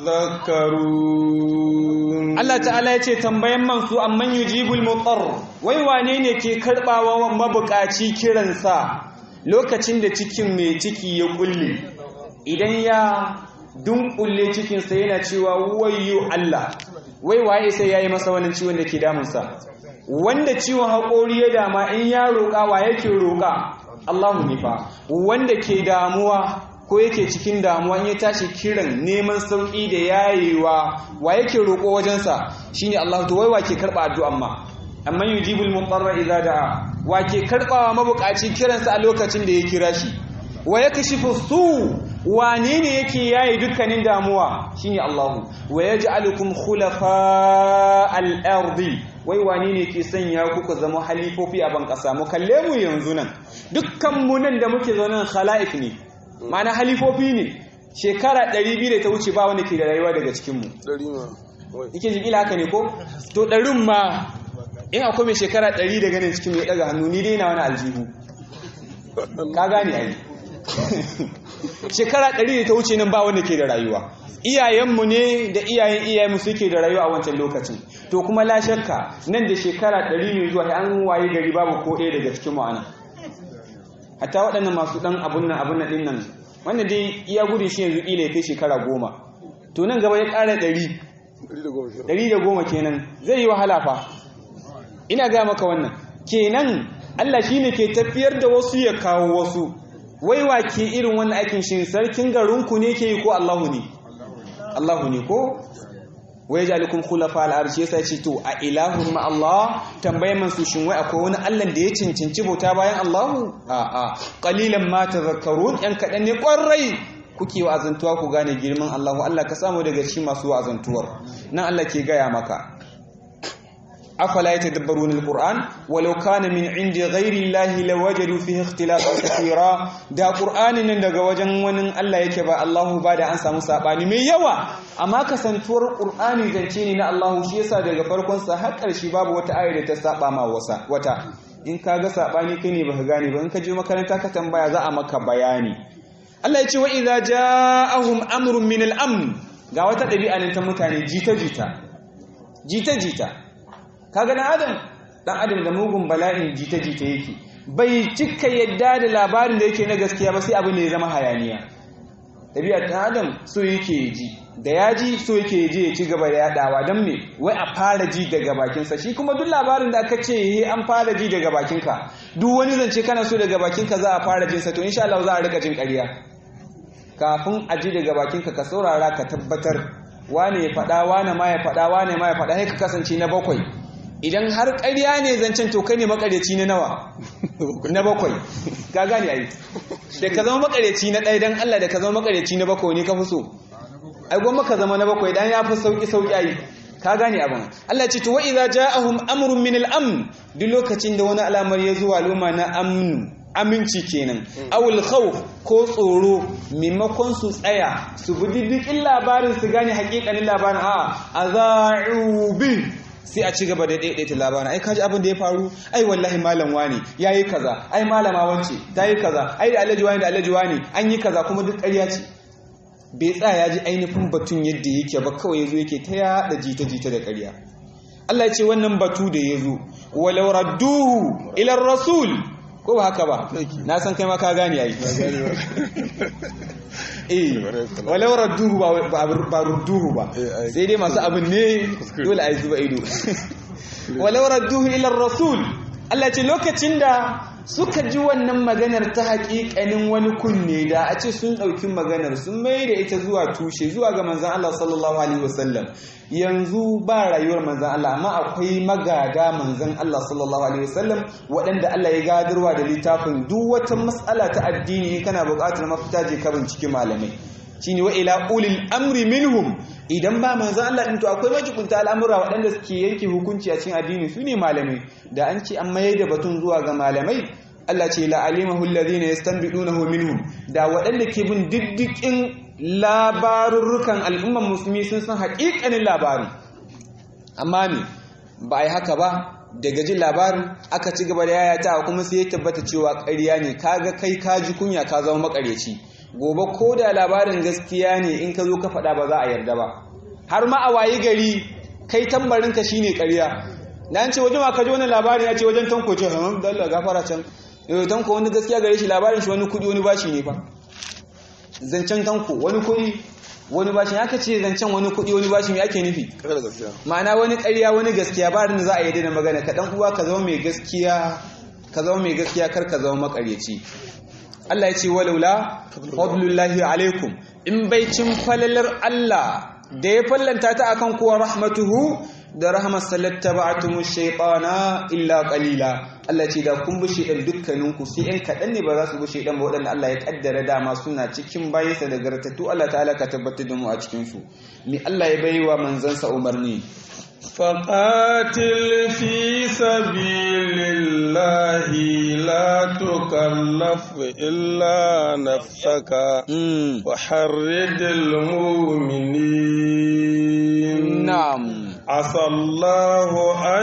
tadhakkarun Allah ta'ala ya ce tambayan man su amman yujibul mutar wai wane ne ke karbawa mabukaci kiransa lokacin da cikin mai ciki ya kulle idan ya dunkulle cikinsa yana cewa wayyo Allah wai waye sai yayi masa wannan ciwon da ke damunsa wanda ciwon haƙori ya dama in ya roƙa wa yake roƙa Allahu ne fa wanda ke damuwa ko yake cikin damuwa in ya tashi kiran neman sauƙi da yayewa wa yake roƙo wajensa shine Allah to wai wa ke karɓa addu'an ma amma yujibul mutarra idza da'a wa ke karɓawa mabuƙaci kiransa a lokacin da ya kira shi wa yakashifu su wane ne yake yaye dukkanin damuwa shine Allah wa yaj'alukum khulafa al-ardi wai wane ne ke sanya ku ku zama halifofi a ban ƙasa mu kalle mu yanzu nan dukkan mu nan da muke zaune nan khala'if ne mana halifofi ne shekara 200 da ta wuce ba wanda ke da rayuwa daga cikinmu yake jikila haka ne ko to ɗarin ma in akwai mai shekara 100 daga nan cikin ya ɗaga hannu ni dai na wani aljihu ka gane ai shekara 100 da ta wuce nan ba wanda ke da rayuwa iyayenmu ne da iyayen iyayenmu suke da rayuwa a wancan lokacin to kuma la shakka nan da shekara 100 ne zuwa an waye gari babu ko ɗaya daga cikin mu anan hatta waɗannan masu ɗan abun nan abun nan ɗin nan wannan dai iya gudun shi yanzu ƙila ya kai shekara goma to nan gaba ya ƙara ɗari ɗari da goma kenan zai yi wahala fa ina ga maka wannan kenan Allah shi ne ke tafiyar da wasu ya kawo wasu waiwa ke irin wannan aikin shi sarkin garinku ne ke yi ko Allahu ne Allahu ne ko wai jalikum khulafa al-arshi yasa ce to a ilahun ma Allah tambayan man su shin wai akwai wani Allah da ya cincinci bauta bayan Allah a a qalilan ma tadhakkarun yan kadan ne kwarai kuke wa'azantuwa ku gane girman Allah Allah ka samu daga cikin masu wa'azantuwar nan Allah ke gaya maka afala yatadabbaruna alquran walau kana min indi ghairi llahi lawajadu fihi ikhtilafan kathira da qur'anin nan daga wajen wani Allah yake ba Allahu ba da an samu sabani mai yawa amma kasantuwar qur'ani zance ne na Allahu shi yasa daga farkon sa har ƙarshe babu wata ayar da ta saba ma wasa wata in ka ga sabani kai ne baka gane ba in ka je makaranta ka tambaya za a maka bayani Allah ya ce wa idza ja'ahum amrun min al-amn ga wata ɗabi'a ne ta mutane jita jita jita jita kaga dan adam dan adam da mugun bala'in jita jita yake bai cika yadda da labarin da yake na gaskiya ba sai abin da ya zama hayaniya ɗabi'ar ɗan adam so yake ji da ya ji so yake je ya ci gaba da yaɗawa don me wai a fara ji daga bakinsa shi kuma duk labarin da aka ce he an fara ji daga bakinka duk wani zance kana so daga bakinka za a fara jinsa to insha Allah za a rika jin ƙarya kafin a ji daga bakinka ka saurara ka tabbatar wane ya faɗa wane ma ya faɗa wane ma ya faɗa sai ka kasance na bakwai idan har ƙarya ne zancen to kai ne makaryaci na nawa na bakwai ka gane ai da ka zama makaryaci na ɗaya dan Allah da ka zama makaryaci na bakwai ne ka fi so ai gwamma ka zama na bakwai dan ya fi sauki sauki ai ka gane abin Allah ce to wa idza ja'ahum amrun min al-amn duk lokacin da wani al'amari ya zuwa luma na amnu aminci kenan awul khawf ko tsoro maimakon su tsaya su bi diddikin labarin su gane hakikanin labarin a aza'u bi sai a ci gaba da daidaita labarin ai kaji abin da ya faru ai wallahi malam wani yayi kaza ai malama wance tayi kaza ai da alhaji wani da alhaji wani an yi kaza kuma duk ƙarya ce bai tsaya ya ji ainihin batun yadda yake ba kawai yazo yake ta yada jita-jita da ƙarya Allah ya ce wannan batu da yazo walau radduhu ila rasul ko ba haka ba na san kai ma ka gane ai eh walau radduhu ba ba rudduhu ba sai dai masu abin ne dole a yi zuba ido walau radduhu ila rasul Allah ce lokacin da suka ji wannan maganar ta haƙiƙanin wani kunne da a ce sun ɗauki maganar sun mai da ita zuwa tushe zuwa ga manzan Allah sallallahu alaihi wasallam yanzu ba rayuwar manzan Allah amma akwai magada manzan Allah sallallahu alaihi wasallam waɗanda Allah ya gadarwa da littafin duk wata matsala ta addini kana buƙatar mafita je ka binciki malamai shine wa ila ulil amri minhum idan ba manzan Allah din to akwai majikunta al'amura waɗanda suke yanke hukunci a cikin addini su ne malamai da an ce an mayar da batun zuwa ga malamai Allah ce la alimahu alladhina yastanbidunahu minhum da waɗanda ke bin diddikin labarurrukan al'umman musulmi sun san haƙiƙanin labarin amma ne ba a yi haka ba daga jin labarin aka ci gaba da yayata kuma sai ya tabbata cewa ƙarya ne kaga kai ka ji kunya ka zama makaryaci gobe ko da labarin gaskiya ne in ka zo ka faɗa ba za a yarda ba har ma a wayi gari kai tambarinka shine ƙarya na an ce wajen ma ka ji wani labarin ya ce wajen tanko ce hamam da Allah gafara can yau tanko wani gaskiya gare shi labarin shi wani kuɗi wani bashi ne fa zancen tanko wani kuɗi wani bashi ya ce zancen wani kuɗi wani bashi me ake nufi ma'ana wani ƙarya wani gaskiya ba da za a yi da magana ka dan uwa ka zama mai gaskiya ka zama mai gaskiya kar ka zama makaryaci Allah ya ce walaula fadlullahi alaikum in bai cin falalar Allah da ya fallanta ta akan kuwa rahmatuhu da rahmar salatta ba'atumu shaytana illa qalila Allah ce da kun bi shaytan dukkanin ku sai ɗan kaɗan ne ba za su bi shaytan ba waɗanda Allah ya kaddara dama suna cikin bayansa da gartattu Allah ta'ala ka tabbatar da mu a cikin su ni Allah ya baiwa manzansa umarni فقاتل في سبيل الله لا تكلف إلا نفسك وحرد المؤمنين نعم عسى الله أن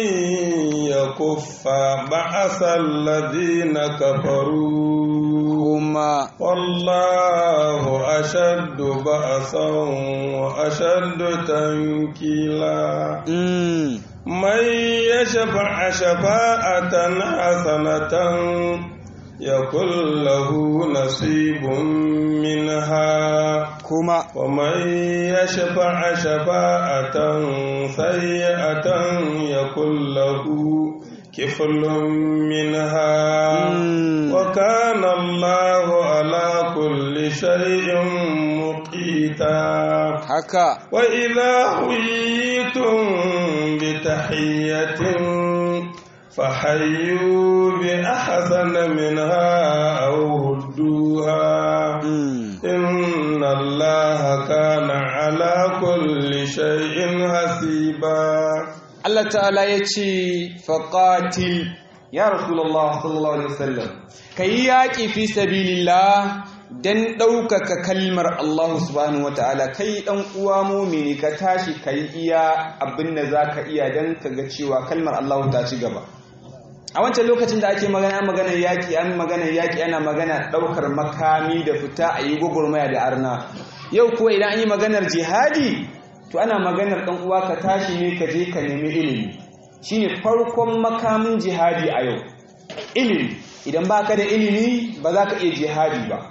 يكف بعث الذين كفروا هما والله أشد بأسا وأشد تنكيلا من يشفع شفاعة حسنة يكن له نصيب منها كما ومن يشفع شفاعة سيئة يكن له كفل منها وكان الله على كل شيء مقيتا haka وإذا حييتم بتحية فحيوا بأحسن منها أو ردوها إن الله كان على كل شيء حسيبا Allah ta'ala ya ce faƙatil ya Rasulullah sallallahu Alaihi wasallam ka yi yaƙi fi sabilillah don ɗaukaka kalmar Allah subhanahu wa ta'ala kai ɗan uwa mumini ka tashi ka yi iya abin da za ka iya don ka ga cewa kalmar Allah ta ci gaba a wancan lokacin da ake magana maganar yaƙi an maganar yaƙi ana magana ɗaukar makami da fita a yi gwagwarmaya da arna yau kuwa idan an yi maganar jihadi to ana maganar ɗan uwa ka tashi ne ka je ka nemi ilimi shine farkon makamin jihadi a yau ilimi idan baka da ilimi ba za ka iya jihadi ba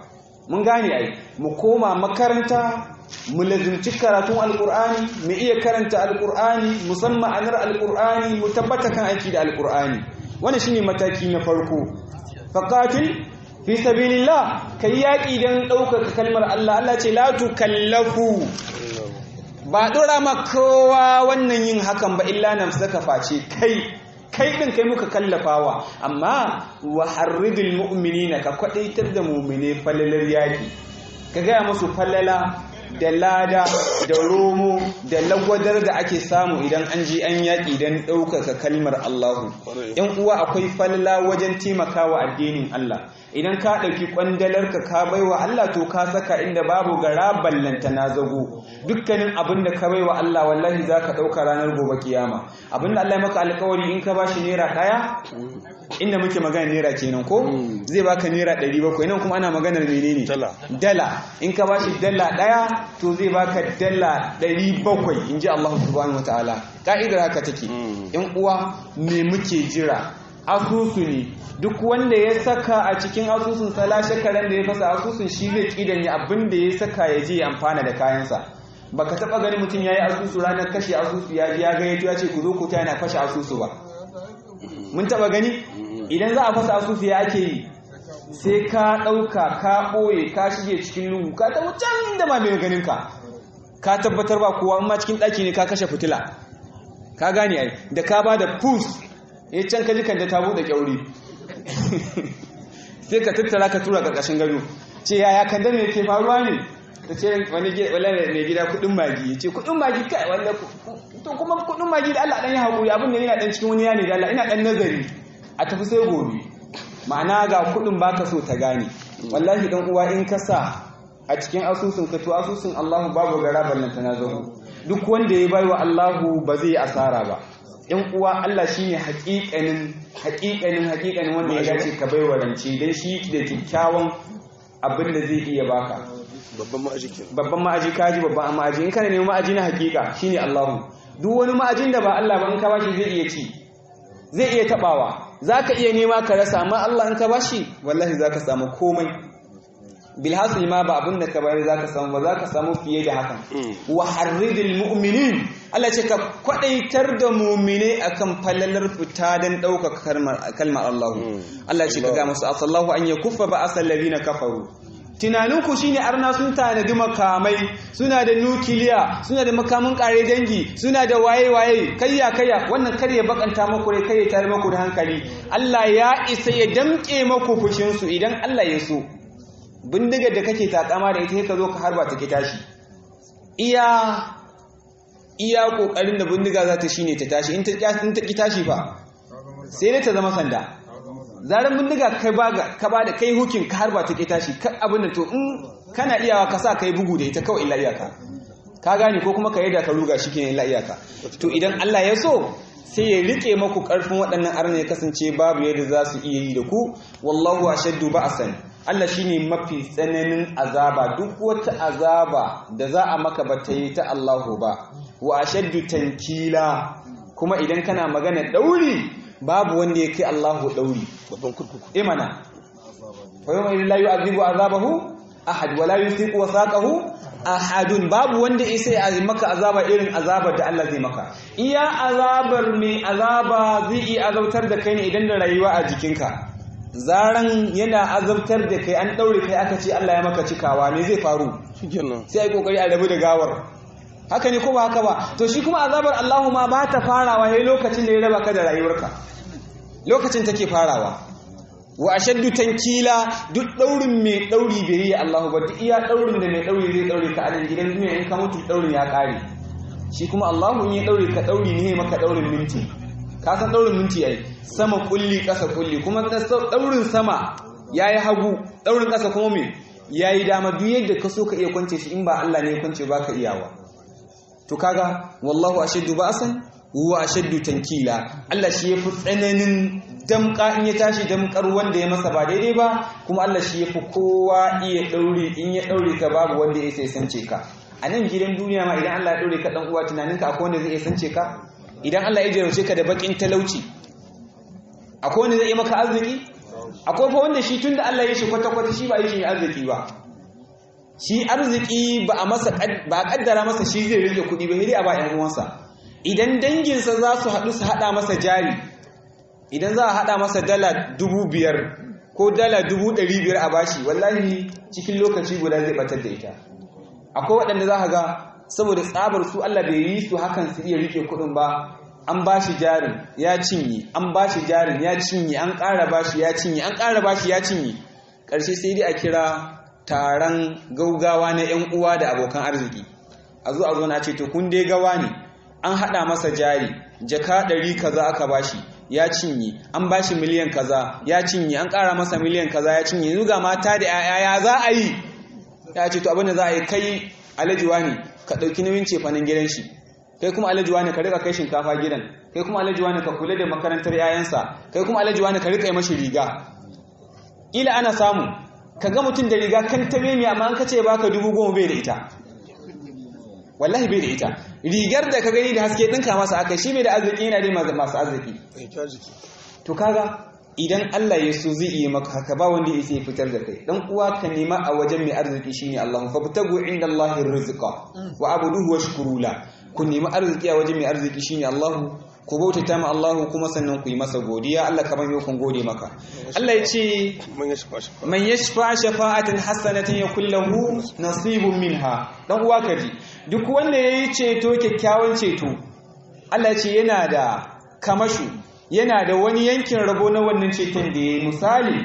mun gane ai mu koma makaranta mu lazimci karatun alkur'ani mu iya karanta alkur'ani musamman anar alkur'ani mu tabbata kan aiki da alkur'ani wannan shine mataki na farko faqatil fi sabilillah kai yaki dan ɗaukaka kalmar Allah Allah ce la tukallafu ba dora ma kowa wannan yin hakan ba illa nafsaka face kai kai din kai muka kallafawa amma wa harridil mu'minina ka kwadaitar da mu'mine falalar yaki ka gaya musu falala da lada da romo da lagwadar da ake samu idan an ji an yaƙi don ɗaukaka kalmar Allahu. ‘Yan uwa akwai falala wajen taimakawa addinin Allah. Idan ka ɗauki ƙwandalarka ka baiwa Allah to ka saka inda babu gara ballanta na zago. Dukkanin abin da ka baiwa Allah wallahi za ka ɗauka ranar gobe kiyama. Abin da Allah ya maka alkawari in ka bashi naira ɗaya inda muke magana naira kenan ko zai baka naira ɗari bakwai nan kuma ana maganar menene dala in ka bashi dala ɗaya to zai baka dala ɗari bakwai in ji Allah subhanahu wataala ka'idar haka take yan uwa me muke jira asusu ne duk wanda ya saka a cikin asusun sala shekaran da ya fasa asusun shi zai kidan ya abin da ya saka ya je amfana da kayansa baka taba gani mutum yayi asusu ranar kashe asusu ya ji ya ga ya ce ku zo ku ta yana kashe asusu ba mun taba gani idan za a fasa asusu ya ake yi sai ka ɗauka ka ɓoye ka shige cikin lungu ka taɓa can da ma mai ganin ka ka tabbatar ba kowa amma cikin ɗaki ne ka kashe fitila ka gane ai da ka ba da pus ya can ka jikan da ta buɗe kyauri sai ka tattara ka tura ƙarƙashin gado ce yaya kan me ke faruwa ne ta ce wani mai gida kuɗin magi ya ce kuɗin magi kai wanda to kuma kuɗin magi da Allah ɗan ya haƙuri abin da yana ɗan cikin wani yane da Allah ina ɗan nazari a tafi sai gobe ma'ana ga kuɗin baka so ta gane wallahi dan uwa in ka sa a cikin asusun ka to asusun Allahu babu gara ballanta na zago duk wanda ya bai wa Allahu ba zai asara ba yan uwa Allah shine haƙiƙanin haƙiƙanin haƙiƙanin wanda ya dace ka bai wa rance dan shi da kyakkyawan abin da zai iya baka babban ma'aji ke babban ma'aji kaji babban ma'aji in kana neman ma'aji na haƙiƙa shine Allahu duk wani ma'ajin da ba Allah ba in ka bashi zai iya ci zai iya tabawa zaka iya nema ka rasa amma Allah in ka bashi wallahi zaka samu komai bilhasil ma ba abin da ka bayar zaka samu ba zaka samu fiye da hakan wa harridil mu'minin Allah ce ka kwadaitar da mu'mine akan falalar fita dan dauka kalmar Allah Allah ce ka ga musu asallahu an yakuffa ba asal ladina kafaru tunaninku shine arna sun tanadi makamai suna da nukiliya suna da makamin kare dangi suna da waye-waye kayya kayya wannan kar ya bakanta maku rai kai ya tare maku da hankali Allah ya isa ya damke maku fushinsu idan Allah ya so bindigar da kake takama da ita ka zo ka harba ta ki tashi iya iya kokarin da bindiga za ta shine ta tashi in ta ki tashi fa sai dai ta zama sanda zaren bindiga kai baga ka ba da kai hukin ka harba ta ke tashi ka abin da to in kana iyawa ka sa kai bugu da ita kawai illa iyaka ka gane ko kuma ka yadda ka ruga shi kenan illa iyaka to idan Allah ya so sai ya rike maku karfin waɗannan arna ya kasance babu yadda za su iya yi da ku wallahu ashaddu ba'san Allah shine mafi tsananin azaba duk wata azaba da za a maka ba ta yi ta Allahu ba wa ashaddu tankila kuma idan kana magana dauri babu wanda ya kai Allahu dauri babban kurkuku imana fa yawma idin la yu'adhibu azabahu ahad wa la yusiqu wasaqahu ahadun babu wanda ya sai a maka azaba irin azabar da Allah zai maka iya azabar mai azaba zai iya azabtar da kai ne idan da rayuwa a jikinka zaran yana azabtar da kai an daure kai aka ce Allah ya maka cikawa me zai faru shikenan sai ai kokari a rabu da gawar haka ne ko ba haka ba to shi kuma azabar Allahu ma ba ta farawa yayin lokacin da ya raba ka da rayuwarka lokacin take farawa wa ashaddu tankila duk daurin mai dauri bai yi Allahu ba duk iya daurin da mai dauri zai daure ka a nan gidan duniya in ka mutu daurin ya kare shi kuma Allahu in ya daure ka dauri ne maka daurin minti ka san daurin minti yayi sama kulli kasa kulli kuma daurin sama yayi hagu daurin kasa kuma me yayi dama duk yadda ka so ka iya kwance shi in ba Allah ne ya kwance ba ka iyawa to kaga wallahu ashaddu ba'san huwa ashaddu tankila Allah shi yafi tsananin damka in ya tashi damkar wanda ya masa ba daidai ba kuma Allah shi yafi kowa iya daure in ya daure ka babu wanda ya sai sance ka a nan gidan duniya ma idan Allah ya daure ka dan uwa tunaninka akwai wanda zai sance ka idan Allah ya jarauce ka da bakin talauci akwai wanda zai yi maka arziki akwai fa wanda shi tunda Allah ya shi kwata kwata shi ba yi shi arziki ba shi arziki ba a masa ba a kaddara masa shi zai rike kuɗi ba sai a ba ƴan uwansa idan danginsa za su haɗu su haɗa masa jari idan za a haɗa masa dala dubu biyar ko dala dubu ɗari biyar a bashi wallahi cikin lokaci guda zai batar da ita akwai waɗanda za ka ga saboda tsabar su Allah bai yi su hakan su iya rike kuɗin ba an bashi jarin ya cinye an bashi jarin ya cinye an ƙara bashi ya cinye an ƙara bashi ya cinye ƙarshe sai dai a kira taron gaugawa na 'yan uwa da abokan arziki a zo a zo na ce to kun dai gawa ne an haɗa masa jari jaka ɗari kaza aka bashi ya cinye an bashi miliyan kaza ya cinye an ƙara masa miliyan kaza ya cinye yanzu ga mata da 'ya'ya ya za a yi ya ce to abin da za a yi kai alajuwa ne ka ɗauki nauyin cefanen gidan shi kai kuma alajuwa ne ka rika kai shinkafa gidan kai kuma alajuwa ne ka kula da makarantar 'ya'yansa kai kuma alajuwa ne ka rika yi mashi riga ila ana samu ka ga mutum da riga kan tabe mai amma an kace baka dubu goma bai da ita wallahi bai da ita rigar da ka gani da haske ɗinka masa aka shi bai da arziki yana dai masu arziki to kaga idan Allah ya so zai iya maka haka ba wanda ya fitar da kai dan uwa ka nema a wajen mai arziki shine Allah fa butagu inda Allah rizqa wa abuduhu washkuru la ku nemi arziki a wajen mai arziki shine Allah ku bautata ma Allah kuma sannan ku yi masa godiya Allah kamar yau kun gode maka Allah ya ce man yashfa shafa'atan hasanatan yakul lahu nasibun minha dan uwa kaji duk wanda yayi ceto kyakkyawan ceto Allah ya ce yana da kamashu yana da wani yankin rabo na wannan ceton da yayi misali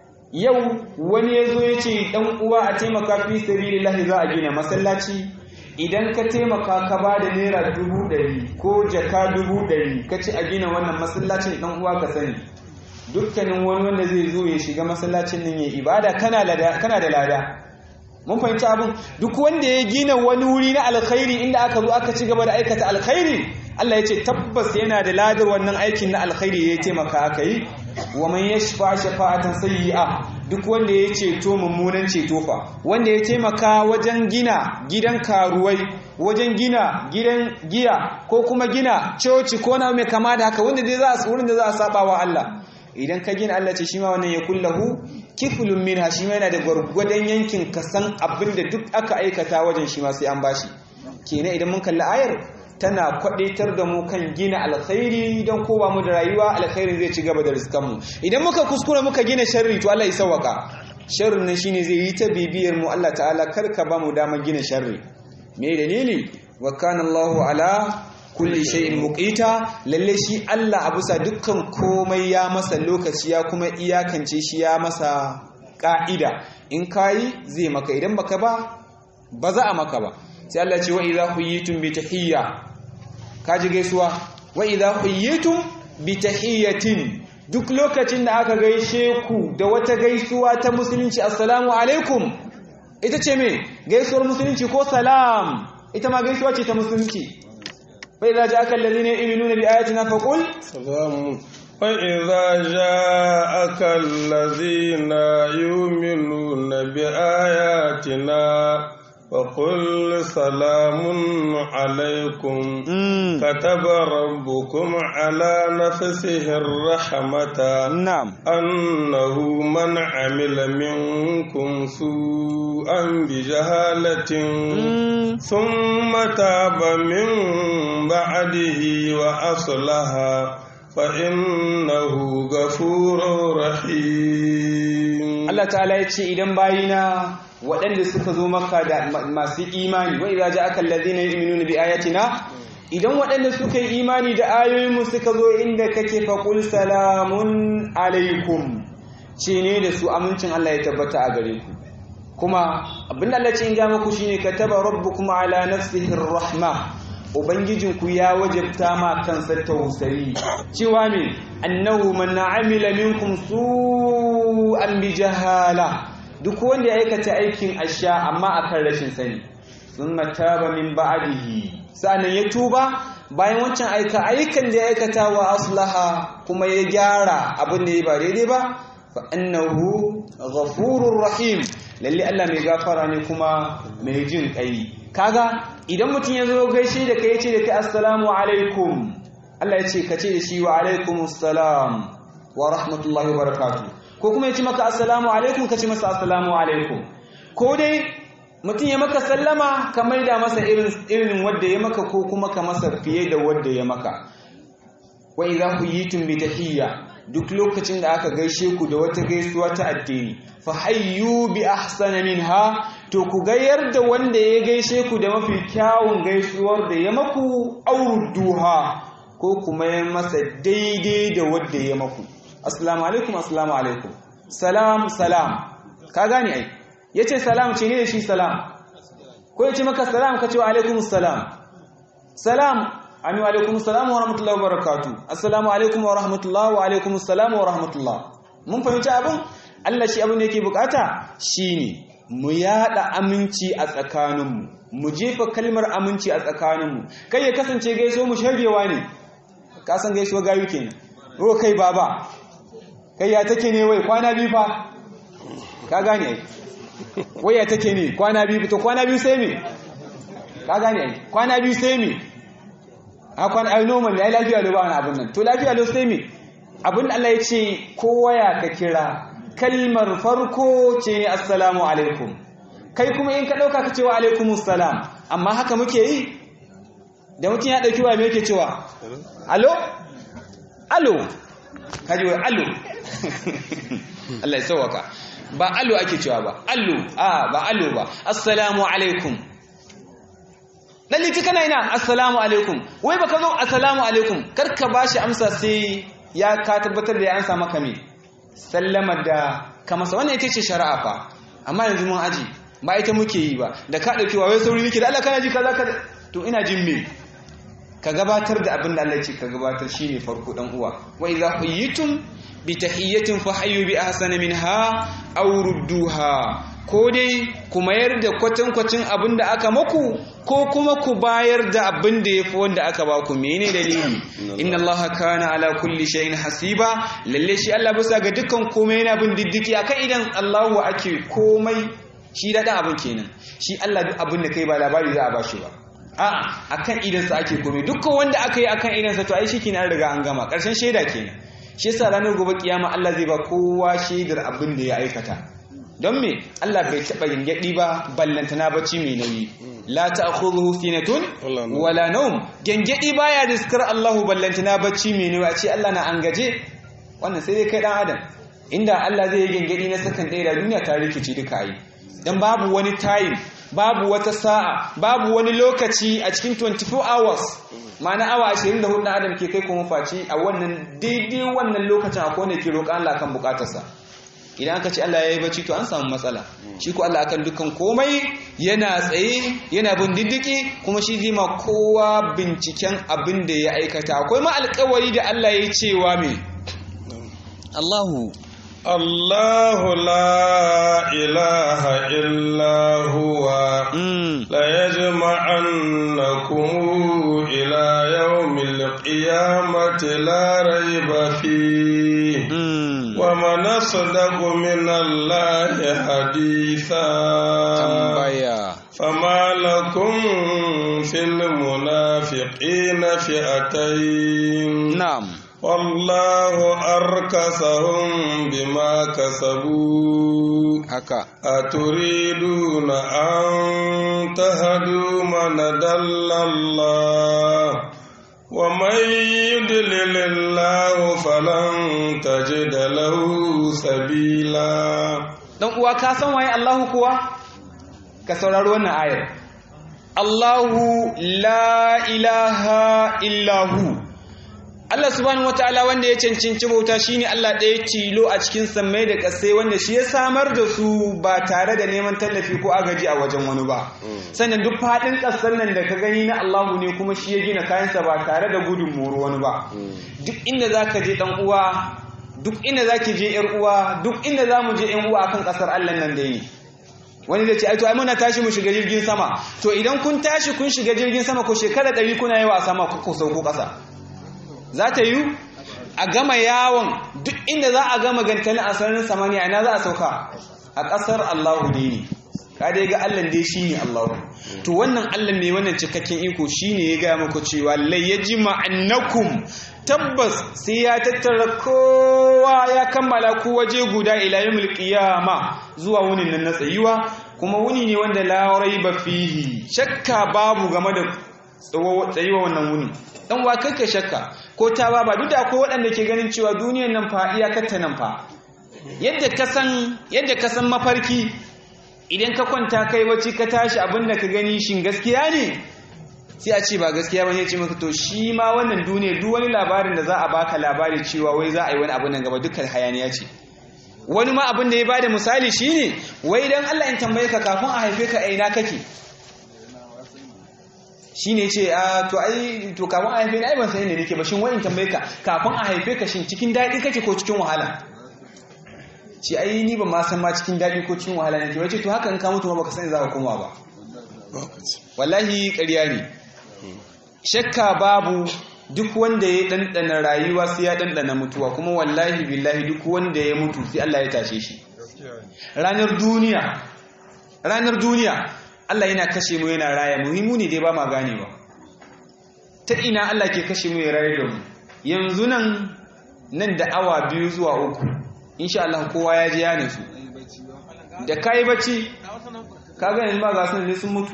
yau wani yazo ya ce dan uwa a taimaka fi sabilillah za a gina masallaci idan ka taimaka ka ba da naira dubu ɗari ko jaka dubu ɗari ka ci a gina wannan masallacin ɗan uwa ka sani dukkanin wani wanda zai zo ya shiga masallacin nan ya ibada kana da lada mun fahimci abin duk wanda ya gina wani wuri na alkhairi inda aka zo aka ci gaba da aikata alkhairi Allah ya ce tabbas yana da ladar wannan aikin na alkhairi ya taimaka aka yi wa man yashfa shafa'atan sayyi'a duk wanda ya ceto mummunan ceto fa wanda ya taimaka wajen gina gidan karuwai wajen gina gidan giya ko kuma gina coci ko na mai kama da haka wanda dai za a wurin da za a saba wa Allah idan ka gina Allah ce shi ma wannan ya kullahu kiflun minha shi ma yana da gwargwadon yankin kasan abin da duk aka aikata wajen shi ma sai an bashi kenan idan mun kalli ayar tana kwadaitar da mu kan gina alkhairi don kowa mu da rayuwa alkhairin zai ci gaba da riskanmu idan muka kuskure muka gina sharri to Allah ya sawaka sharrin nan shine zai yi ta bibiyar mu Allah ta'ala kar ka ba mu damar gina sharri me dalili wa kana Allahu ala kulli shay'in muqita lalle shi Allah a bisa dukkan komai ya masa lokaci ya kuma iyakance shi ya masa ka'ida in kai zai maka idan baka ba ba za a maka ba sai Allah ce wa idza huyitum bi tahiyya kaji gaisuwa wa idza huyitum bi tahiyyatin duk lokacin da aka gaishe ku da wata gaisuwa ta musulunci assalamu alaikum ita ce me gaisuwar musulunci ko salam ita ma gaisuwa ce ta musulunci fa idza ja'aka alladhina yu'minuna bi ayatina faqul salamu وإذا جاءك الذين يؤمنون بآياتنا فقل سلام عليكم كتب ربكم على نفسه الرحمة نعم أنه من عمل منكم سوءا بجهالة ثم تاب من بعده وأصلح فإنه غفور رحيم الله تعالى يتشي إذن باينا waɗanda suka zo maka da masu imani wa idza ja'aka alladhina yu'minuna bi ayatina idan waɗanda suka yi imani da ayoyinmu suka zo inda kake faqul salamun alaikum ce ne da su amincin Allah ya tabbata a gare ku kuma abinda Allah ce in ga muku shine kataba rabbukum ala nafsihi rahma ubangijinku ya wajabta ma kansa tausayi cewa me annahu man amila minkum su'an bi jahala duk wanda ya aikata aikin asha amma akan rashin sani sun mataba min ba'dihi sa'annan ya tuba bayan wancan aika aikan da ya aikata wa aslaha kuma ya gyara abin da ya ba daidai ba fa annahu ghafurur rahim lalle Allah mai gafara ne kuma mai jin kai kaga idan mutum ya zo gaishe da kai ya ce da kai assalamu alaikum Allah ya ce ka ce da shi wa alaikumus salam wa rahmatullahi wa barakatuh ko kuma ya ce maka assalamu alaikum ka ce masa assalamu alaikum ko dai mutum ya maka sallama ka maida masa irin irin wanda ya maka ko kuma ka masa fiye da wanda ya maka wa idza huyitum bi tahiyya duk lokacin da aka gaishe ku da wata gaisuwa ta addini fa hayyu bi ahsana minha to ku gayar da wanda ya gaishe ku da mafi kyawun gaisuwar da ya maku auruduha ko kuma ya masa daidai da wanda ya maku assalamu alaikum assalamu alaikum salam salam ka gane ai yace salam ce ne da shi salam ko yace maka salam ka ce wa alaikum salam salam Ami wa alaikum salam wa rahmatullahi wa barakatu. Assalamu alaikum wa rahmatullahi wa alaikum salam wa rahmatullah. Mun fahimci abin? Allah shi abin da yake bukata shine mu yada aminci a tsakaninmu. Mu jefa kalmar aminci a tsakaninmu. Kai ya kasance gaiso mu shagewa ne. Ka san gaisuwa gayu kenan. Ro kai baba. Kai ya take ne wai kwana biyu fa. Ka gane ai. Wai ya take ne kwana biyu to kwana biyu sai me? Ka gane ai. Kwana biyu sai me? akwan ai normal ai lafiya lo ba wani abin nan to lafiya lo sai me abin Allah ya ce kowa ya ka kira kalmar farko ce assalamu alaikum kai kuma in ka dauka ka cewa alaikumus salam amma haka muke yi da mutum ya dauki wa me yake cewa alo alo kaji wai alo Allah ya sauwaka ba alo ake cewa ba alo a ba alo ba assalamu alaikum daliti kana ina assalamu alaikum wai baka zo assalamu alaikum karka bashi amsa sai ya ka tabbatar da ya ansa maka me sallama da ka masa wannan ita ce shari'a fa amma yanzu mun aji ba ita muke yi ba da ka dauki wai sauri nake da Allah kana ji kaza kaza to ina jin me ka gabatar da abin da Allah ya ce ka gabatar shine farko dan uwa wa idza huyitum bi tahiyyatin fa hayyu bi ahsana minha aw rudduha ko dai ku mayar da kwatankwacin abin da aka maku ko kuma ku bayar da abin da ya fi wanda aka baku mene dalili inna Allah kana ala kulli shay'in hasiba lalle shi Allah bisa ga dukkan komai yana bin diddiki akan idan Allahu ake komai shi da abin kenan shi Allah duk abin da kai ba labari za a bashi ba a'a akan idan sa ake komai dukkan wanda aka yi akan idan sa to ai shikenan an riga an gama karshen shaida kenan shi yasa ranar gobe kiyama Allah zai ba kowa shaidar abin da ya aikata don me Allah bai taɓa gyangyaɗi ba ballantana bacci mai nauyi la ta'khudhuhu sinatun wala nawm gyangyaɗi baya riskar Allahu ballantana bacci mai nauyi a ce Allah na an gaje wannan sai dai kai dan adam inda Allah zai yi gyangyaɗi na sakan ɗaya da duniya ta rikici duka yi dan babu wani time babu wata sa'a babu wani lokaci a cikin 24 hours ma'ana awa 24 na adam ke kai kuma faci a wannan daidai wannan lokacin akwai wanda ke roƙa Allah kan bukatarsa idan aka ce Allah ya yi bacci to an samu matsala shi ko Allah akan dukkan komai yana tsaye yana bin diddiki kuma shi zai ma kowa binciken abin da ya aikata akwai ma alƙawari da Allah ya yi cewa me Allahu الله لا إله إلا هو ليجمعنكم إلى يوم القيامة لا ريب فيه ومن أصدق من الله حديثا فما لكم في المنافقين فئتين نعم والله أركسهم بما كسبوا haka أتريدون أن تهدوا من دل الله ومن يدلل الله فلن تجد له سبيلا dan uwa ka san waye Allahu kuwa ka saurari wannan ayar Allahu la ilaha illahu Allah subhanahu wataala wanda ya cancanci bauta shine Allah ɗaya tilo a cikin sammai da ƙasai wanda shi ya samar da su ba tare da neman tallafi ko agaji a wajen wani ba sannan duk faɗin ƙasar nan da ka gani na Allahu ne kuma shi ya gina kayansa ba tare da gudun moro wani ba duk inda zaka je dan uwa duk inda zaki je yar uwa duk inda zamu je yan uwa akan ƙasar Allah nan da ne wani zai ce ai to ai muna tashi mu shiga jirgin sama to idan kun tashi kun shiga jirgin sama ko shekara ɗari kuna yawa a sama ku sauko ƙasa za ta yi a gama yawon duk inda za a gama gantalin a sararin samaniya ina za a sauka a ƙasar Allahu ne ne ka dai ga Allah dai shi ne Allahu to wannan Allah ne wannan cikakken iko shi ne ya gaya muku cewa lai ya ji ma'annakum tabbas sai ya tattara kowa ya kammala ku waje guda ila yawmul qiyama zuwa wunin nan na tsayuwa kuma wuni ne wanda la raiba fihi shakka babu game da tsayuwa wannan wuni dan wa kai shakka ko ta ba duk da akwai waɗanda ke ganin cewa duniyar nan fa iyakarta nan fa yadda ka san yadda ka san mafarki idan ka kwanta kai wacce ka tashi abin da ka gani shin gaskiya ne sai a ce ba gaskiya ba ne ce maka to shi ma wannan duniya duk wani labarin da za a baka labari cewa wai za a yi wani abin nan gaba dukkan hayaniya ce wani ma abin da ya bada misali shine wai dan Allah in tambaye ka kafin a haife ka aina kake shine ce a to ai to kafin a haife ni ai ban san inda nake ba shin wai in tambaye ka kafin a haife ka shin cikin daɗi kake ko cikin wahala ce ai ni ban ma san ma cikin daɗi ko cikin wahala nake wace to haka in ka mutu ma baka sani za ka koma ba wallahi ƙarya ne shakka babu duk wanda ya ɗanɗana rayuwa sai ya ɗanɗana mutuwa kuma wallahi billahi duk wanda ya mutu sai Allah ya tashe shi ranar duniya ranar duniya Allah yana kashe mu yana raya muhimmu ne dai ba ma ganewa ta ina Allah ke kashe mu ya rayar da mu yanzu nan nan da awa biyu zuwa uku insha Allah kowa ya ji ya nasu da kai bacci ka ga yanzu ma ga sun sun mutu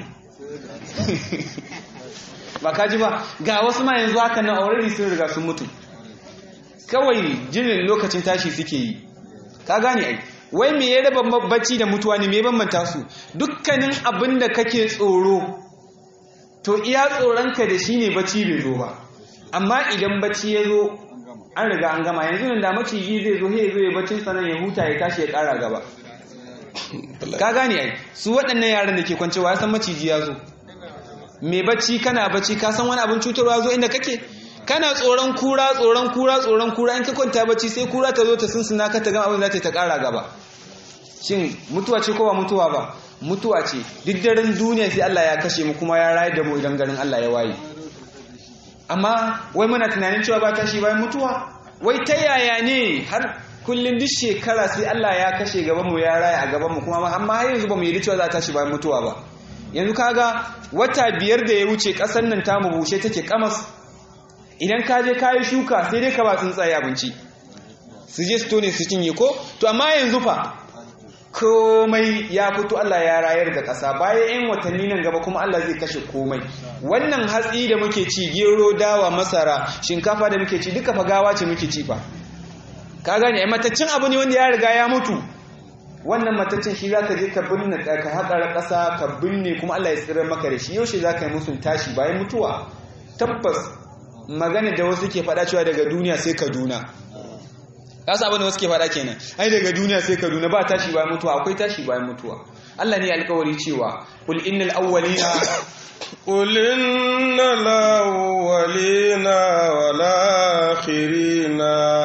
ba ka ji ba ga wasu ma yanzu haka nan already sun riga sun mutu kawai jirin lokacin tashi suke yi ka gane ai wai me ya raba bacci da mutuwa ne me bambanta su dukkanin abin da kake tsoro to iya tsoronka da shi ne bacci bai zo ba amma idan bacci ya zo an riga an gama yanzu nan da maciji zai zo ya zo ya baccin sanan ya huta ya tashi ya kara gaba ka gane ai su waɗannan yaran da ke kwancewa ya san maciji ya zo mai bacci kana bacci ka san wani abin cutarwa zo inda kake kana tsoron kura tsoron kura tsoron kura in ka kwanta bacci sai kura ta zo ta sunsuna ka ta gama abin za ta ta kara gaba shin mutuwa ce ko ba mutuwa ba mutuwa ce duk daren duniya sai Allah ya kashe mu kuma ya rayar da mu idan garin Allah ya waye amma wai muna tunanin cewa ba tashi bayan mutuwa wai ta yaya ne har kullum duk shekara sai Allah ya kashe gaban mu ya raya a gaban mu kuma amma har yanzu ba mu yi cewa za ta tashi bayan mutuwa ba yanzu kaga wata biyar da ya wuce ƙasar nan ta bushe take kamas idan ka je kayi shuka sai dai ka ba tsuntsaye abinci su je su tone su cinye ko to amma yanzu fa komai ya fito Allah ya rayar da ƙasa bayan 'yan watanni nan gaba kuma Allah zai kashe komai wannan hatsi da muke ci gero dawa masara shinkafa da muke ci duka fagawa ce muke ci fa ka gane ai mataccin abu ne wanda ya riga ya mutu wannan mataccin shi zaka je ka binne ka haƙa ƙasa ka binne kuma Allah ya tsirar maka da shi yaushe zaka yi musun tashi bayan mutuwa tabbas magana da wasu ke faɗa cewa daga duniya sai Kaduna kasa abin da wasu ke faɗa kenan ai daga duniya sai Kaduna ba tashi bayan mutuwa akwai tashi bayan mutuwa Allah ne alƙawari cewa qul innal awwalina قل إن الأولين والآخرين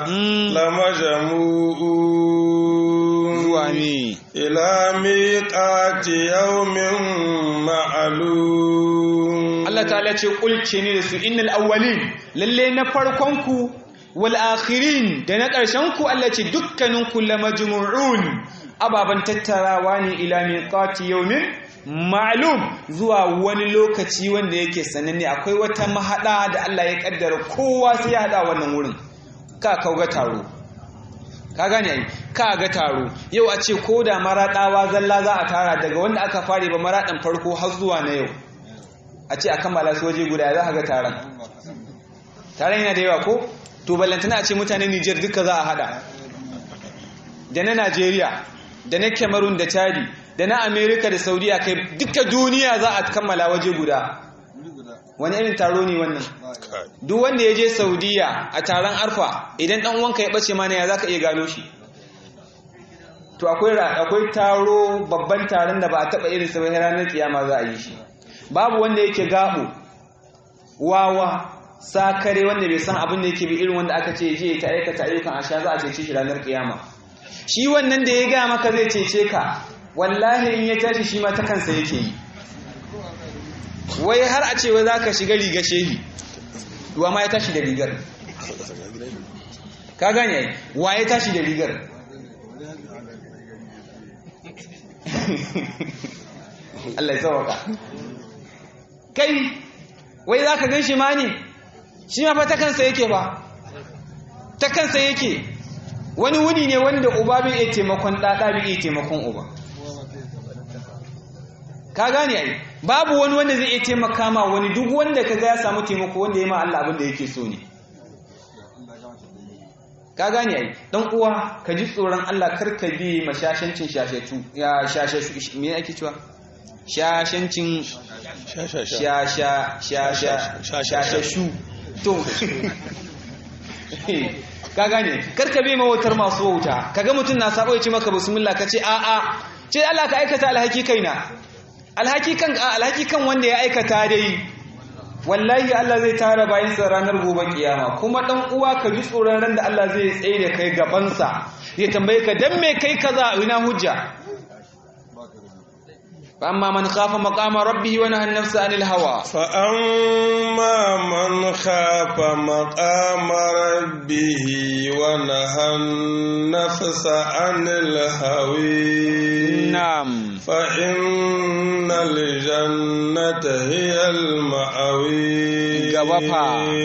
لمجموعون zuwani إلى ميقات يوم معلوم Allah ta'ala ce kulce ne da su innal awwalin lalle na farkon ku wal akhirin da na ƙarshen ku Allah ce dukkanin ku lamajmu'un ababan tattarawa ne ila miqati yawmin ma'lum zuwa wani lokaci wanda yake sananne akwai wata mahada da Allah ya kaddara kowa sai ya hada wannan wurin ka kauga taro ka gane ai ka ga taro yau a ce ko da maraɗawa zalla za a tara daga wanda aka fare ba maraɗin farko har zuwa na yau a ce a kammala su waje guda za a ga taron taron yana da yawa ko to ballantana a ce mutanen Nijar duka za a hada da na Najeriya da na Cameroon da Chadi da na America da Saudiya kai duka duniya za a kammala waje guda wani irin taro ne wannan duk wanda ya je Saudiya a taron Arfa idan dan uwanka ya bace mana ya zaka iya gano shi to akwai akwai taro babban taron da ba a taba irin sa ba ranar kiyama za a yi shi babu wanda yake gabo wawa sakare wanda bai san abin da yake bi irin wanda aka ce je ta aikata ayyukan asha za a cece shi ranar kiyama shi wannan da ya ga maka zai cece ka wallahi in ya tashi shi ma ta kansa yake yi wai har a ce wai za ka shiga riga shehi wa ma ya tashi da rigar ka gane wa ya tashi da rigar Allah ya tsawaka kai wai za ka gan shi ma ne shi ma fa ta kansa yake ba ta kansa yake wani wuni ne wanda uba bai iya taimakon ɗaɗa bai iya taimakon uba ka gane ai babu wani wanda zai iya taimaka ma wani duk wanda ka ga ya samu taimako wanda ya ma Allah abin da yake so ne ka gane ai dan uwa ka ji tsoron Allah kar ka bi mashashancin shashatu ya shashashu me ake cewa shashancin sha sha sha shasha shasha shashashu to ka gane kar ka bi mawautar masu wauta kaga mutum na sabo ya ce maka bismillah ka ce a'a ce Allah ka aikata alhaki kaina alhaki kan alhaki kan wanda ya aikata dai wallahi Allah zai tara bayan sa ranar gobe kiyama kuma dan uwa ka ji tsoron ran da Allah zai tsaye da kai gaban sa ya tambaye ka dan me kai kaza ina hujja fa amma man khafa maqama rabbih wa nahana an-nafsa 'anil hawa فأما من خاف مقام ربه ونهى النفس عن الهوي na'am فإن الجنة هي المأوي Gaba fa.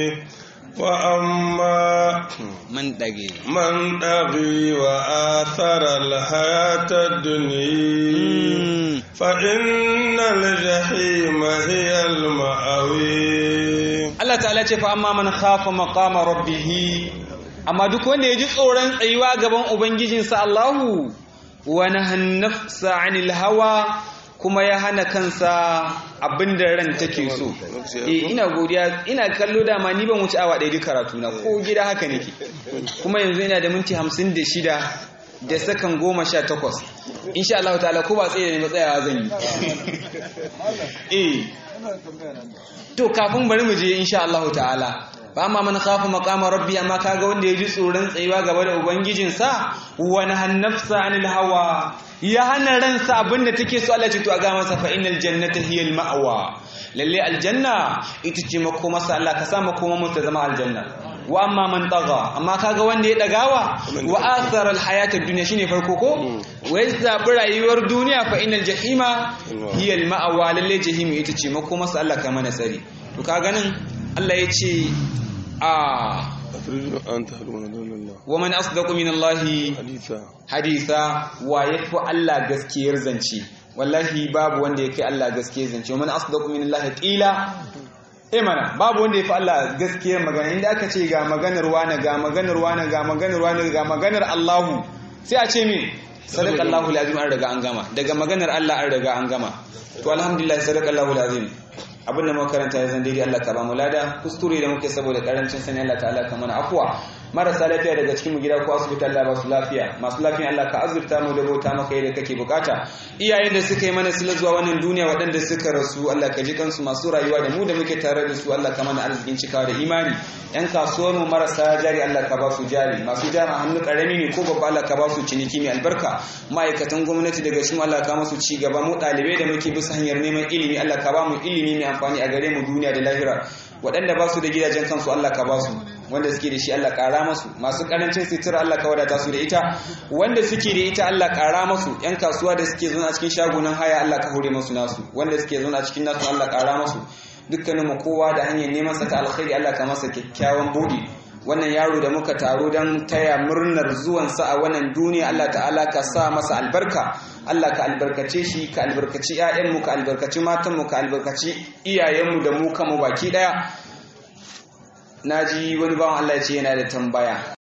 وأما man dage من طغي وآثر الحياة الدنيا Mm. فإن الجحيم هي المأوي Allah ta'ala ce fa amma man khafa maqama rabbih amma duk wanda ya ji tsoron tsayuwa gaban ubangijinsa Allahu wa nahan nafsa 'anil hawa kuma ya hana kansa abinda ran take so eh ina godiya ina kallo dama ni ban wuce awa ɗaya duk karatu na ko gida haka nake kuma yanzu ina da minti 56 da sakan goma sha takwas insha Allah ta'ala ko ba tsaye da ni ba tsayawa zan yi eh to kafin bari mu je insha Allah ta'ala ba ma man khafa maqama rabbi amma kaga wanda ya ji tsoron tsayuwa gaba da ubangijinsa wa nahan nafsa anil hawa ya hana ransa abinda take so Allah ce to a ga masa fa innal jannata hiyal ma'wa lalle aljanna ita ce makoma sa Allah ka sa makoma mu ta zama aljanna wa amma man taga amma kaga wanda ya dagawa wa athara alhayata ad-dunya shine farko ko wai zabi rayuwar duniya fa innal jahima hiya al-ma'wa lalle jahim ita ce makoma sa Allah ka mana sari to kaga nan Allah ya ce a أتريد أن تهلون دون الله wa man asdaqu min Allah حديثا haditha wa yafi Allah gaskiyar zance wallahi babu wanda yake Allah gaskiyar zance wa man asdaqu min Allah qila eh mana babu wanda yafi Allah gaskiyar magana inda aka ce ga maganar wani ga maganar wani ga maganar wani ga maganar Allahu sai a ce me sadaqallahu alazim an riga an gama daga maganar Allah an riga an gama to alhamdulillah sadaqallahu alazim abin da makaranta ya zan daidai Allah ka ba mu lada kuskure da muke saboda karancin sani Allah ta'ala ka mana afwa marasa lafiya daga cikin mu gida ko asibiti Allah ba su lafiya masu lafiya Allah ka azurta mu da bauta maka yadda kake bukata iyayen da suka yi mana sila zuwa wannan duniya waɗanda suka rasu Allah ka ji kansu masu rayuwa da mu da muke tare da su Allah ka mana arzikin cikawa da imani yan kasuwar mu marasa jari Allah ka ba su jari masu jari hannu karami ne ko babba Allah ka ba su ciniki mai albarka ma'aikatan gwamnati daga cikin Allah ka masu ci gaba mu ɗalibai da muke bisa hanyar neman ilimi Allah ka ba mu ilimi mai amfani a gare mu duniya da lahira waɗanda ba su da gidajen kansu Allah ka ba su wanda suke da shi Allah ƙara masu masu ƙarancin sitira Allah ka wadata su da ita wanda suke da ita Allah ƙara masu yan kasuwa da suke zauna cikin shagunan haya Allah ka hore masu nasu wanda suke zauna cikin nasu Allah ƙara masu dukkanin mu kowa da hanyar neman sa ta alkhairi Allah ka masa kyakkyawan buɗi wannan yaro da muka taro don taya murnar zuwansa a wannan duniya Allah ta'ala ka sa masa albarka Allah ka albarkace shi ka albarkaci 'ya'yanmu ka albarkaci matanmu ka albarkaci iyayenmu da mu kanmu baki ɗaya na ji wani bawan Allah ya ce yana da tambaya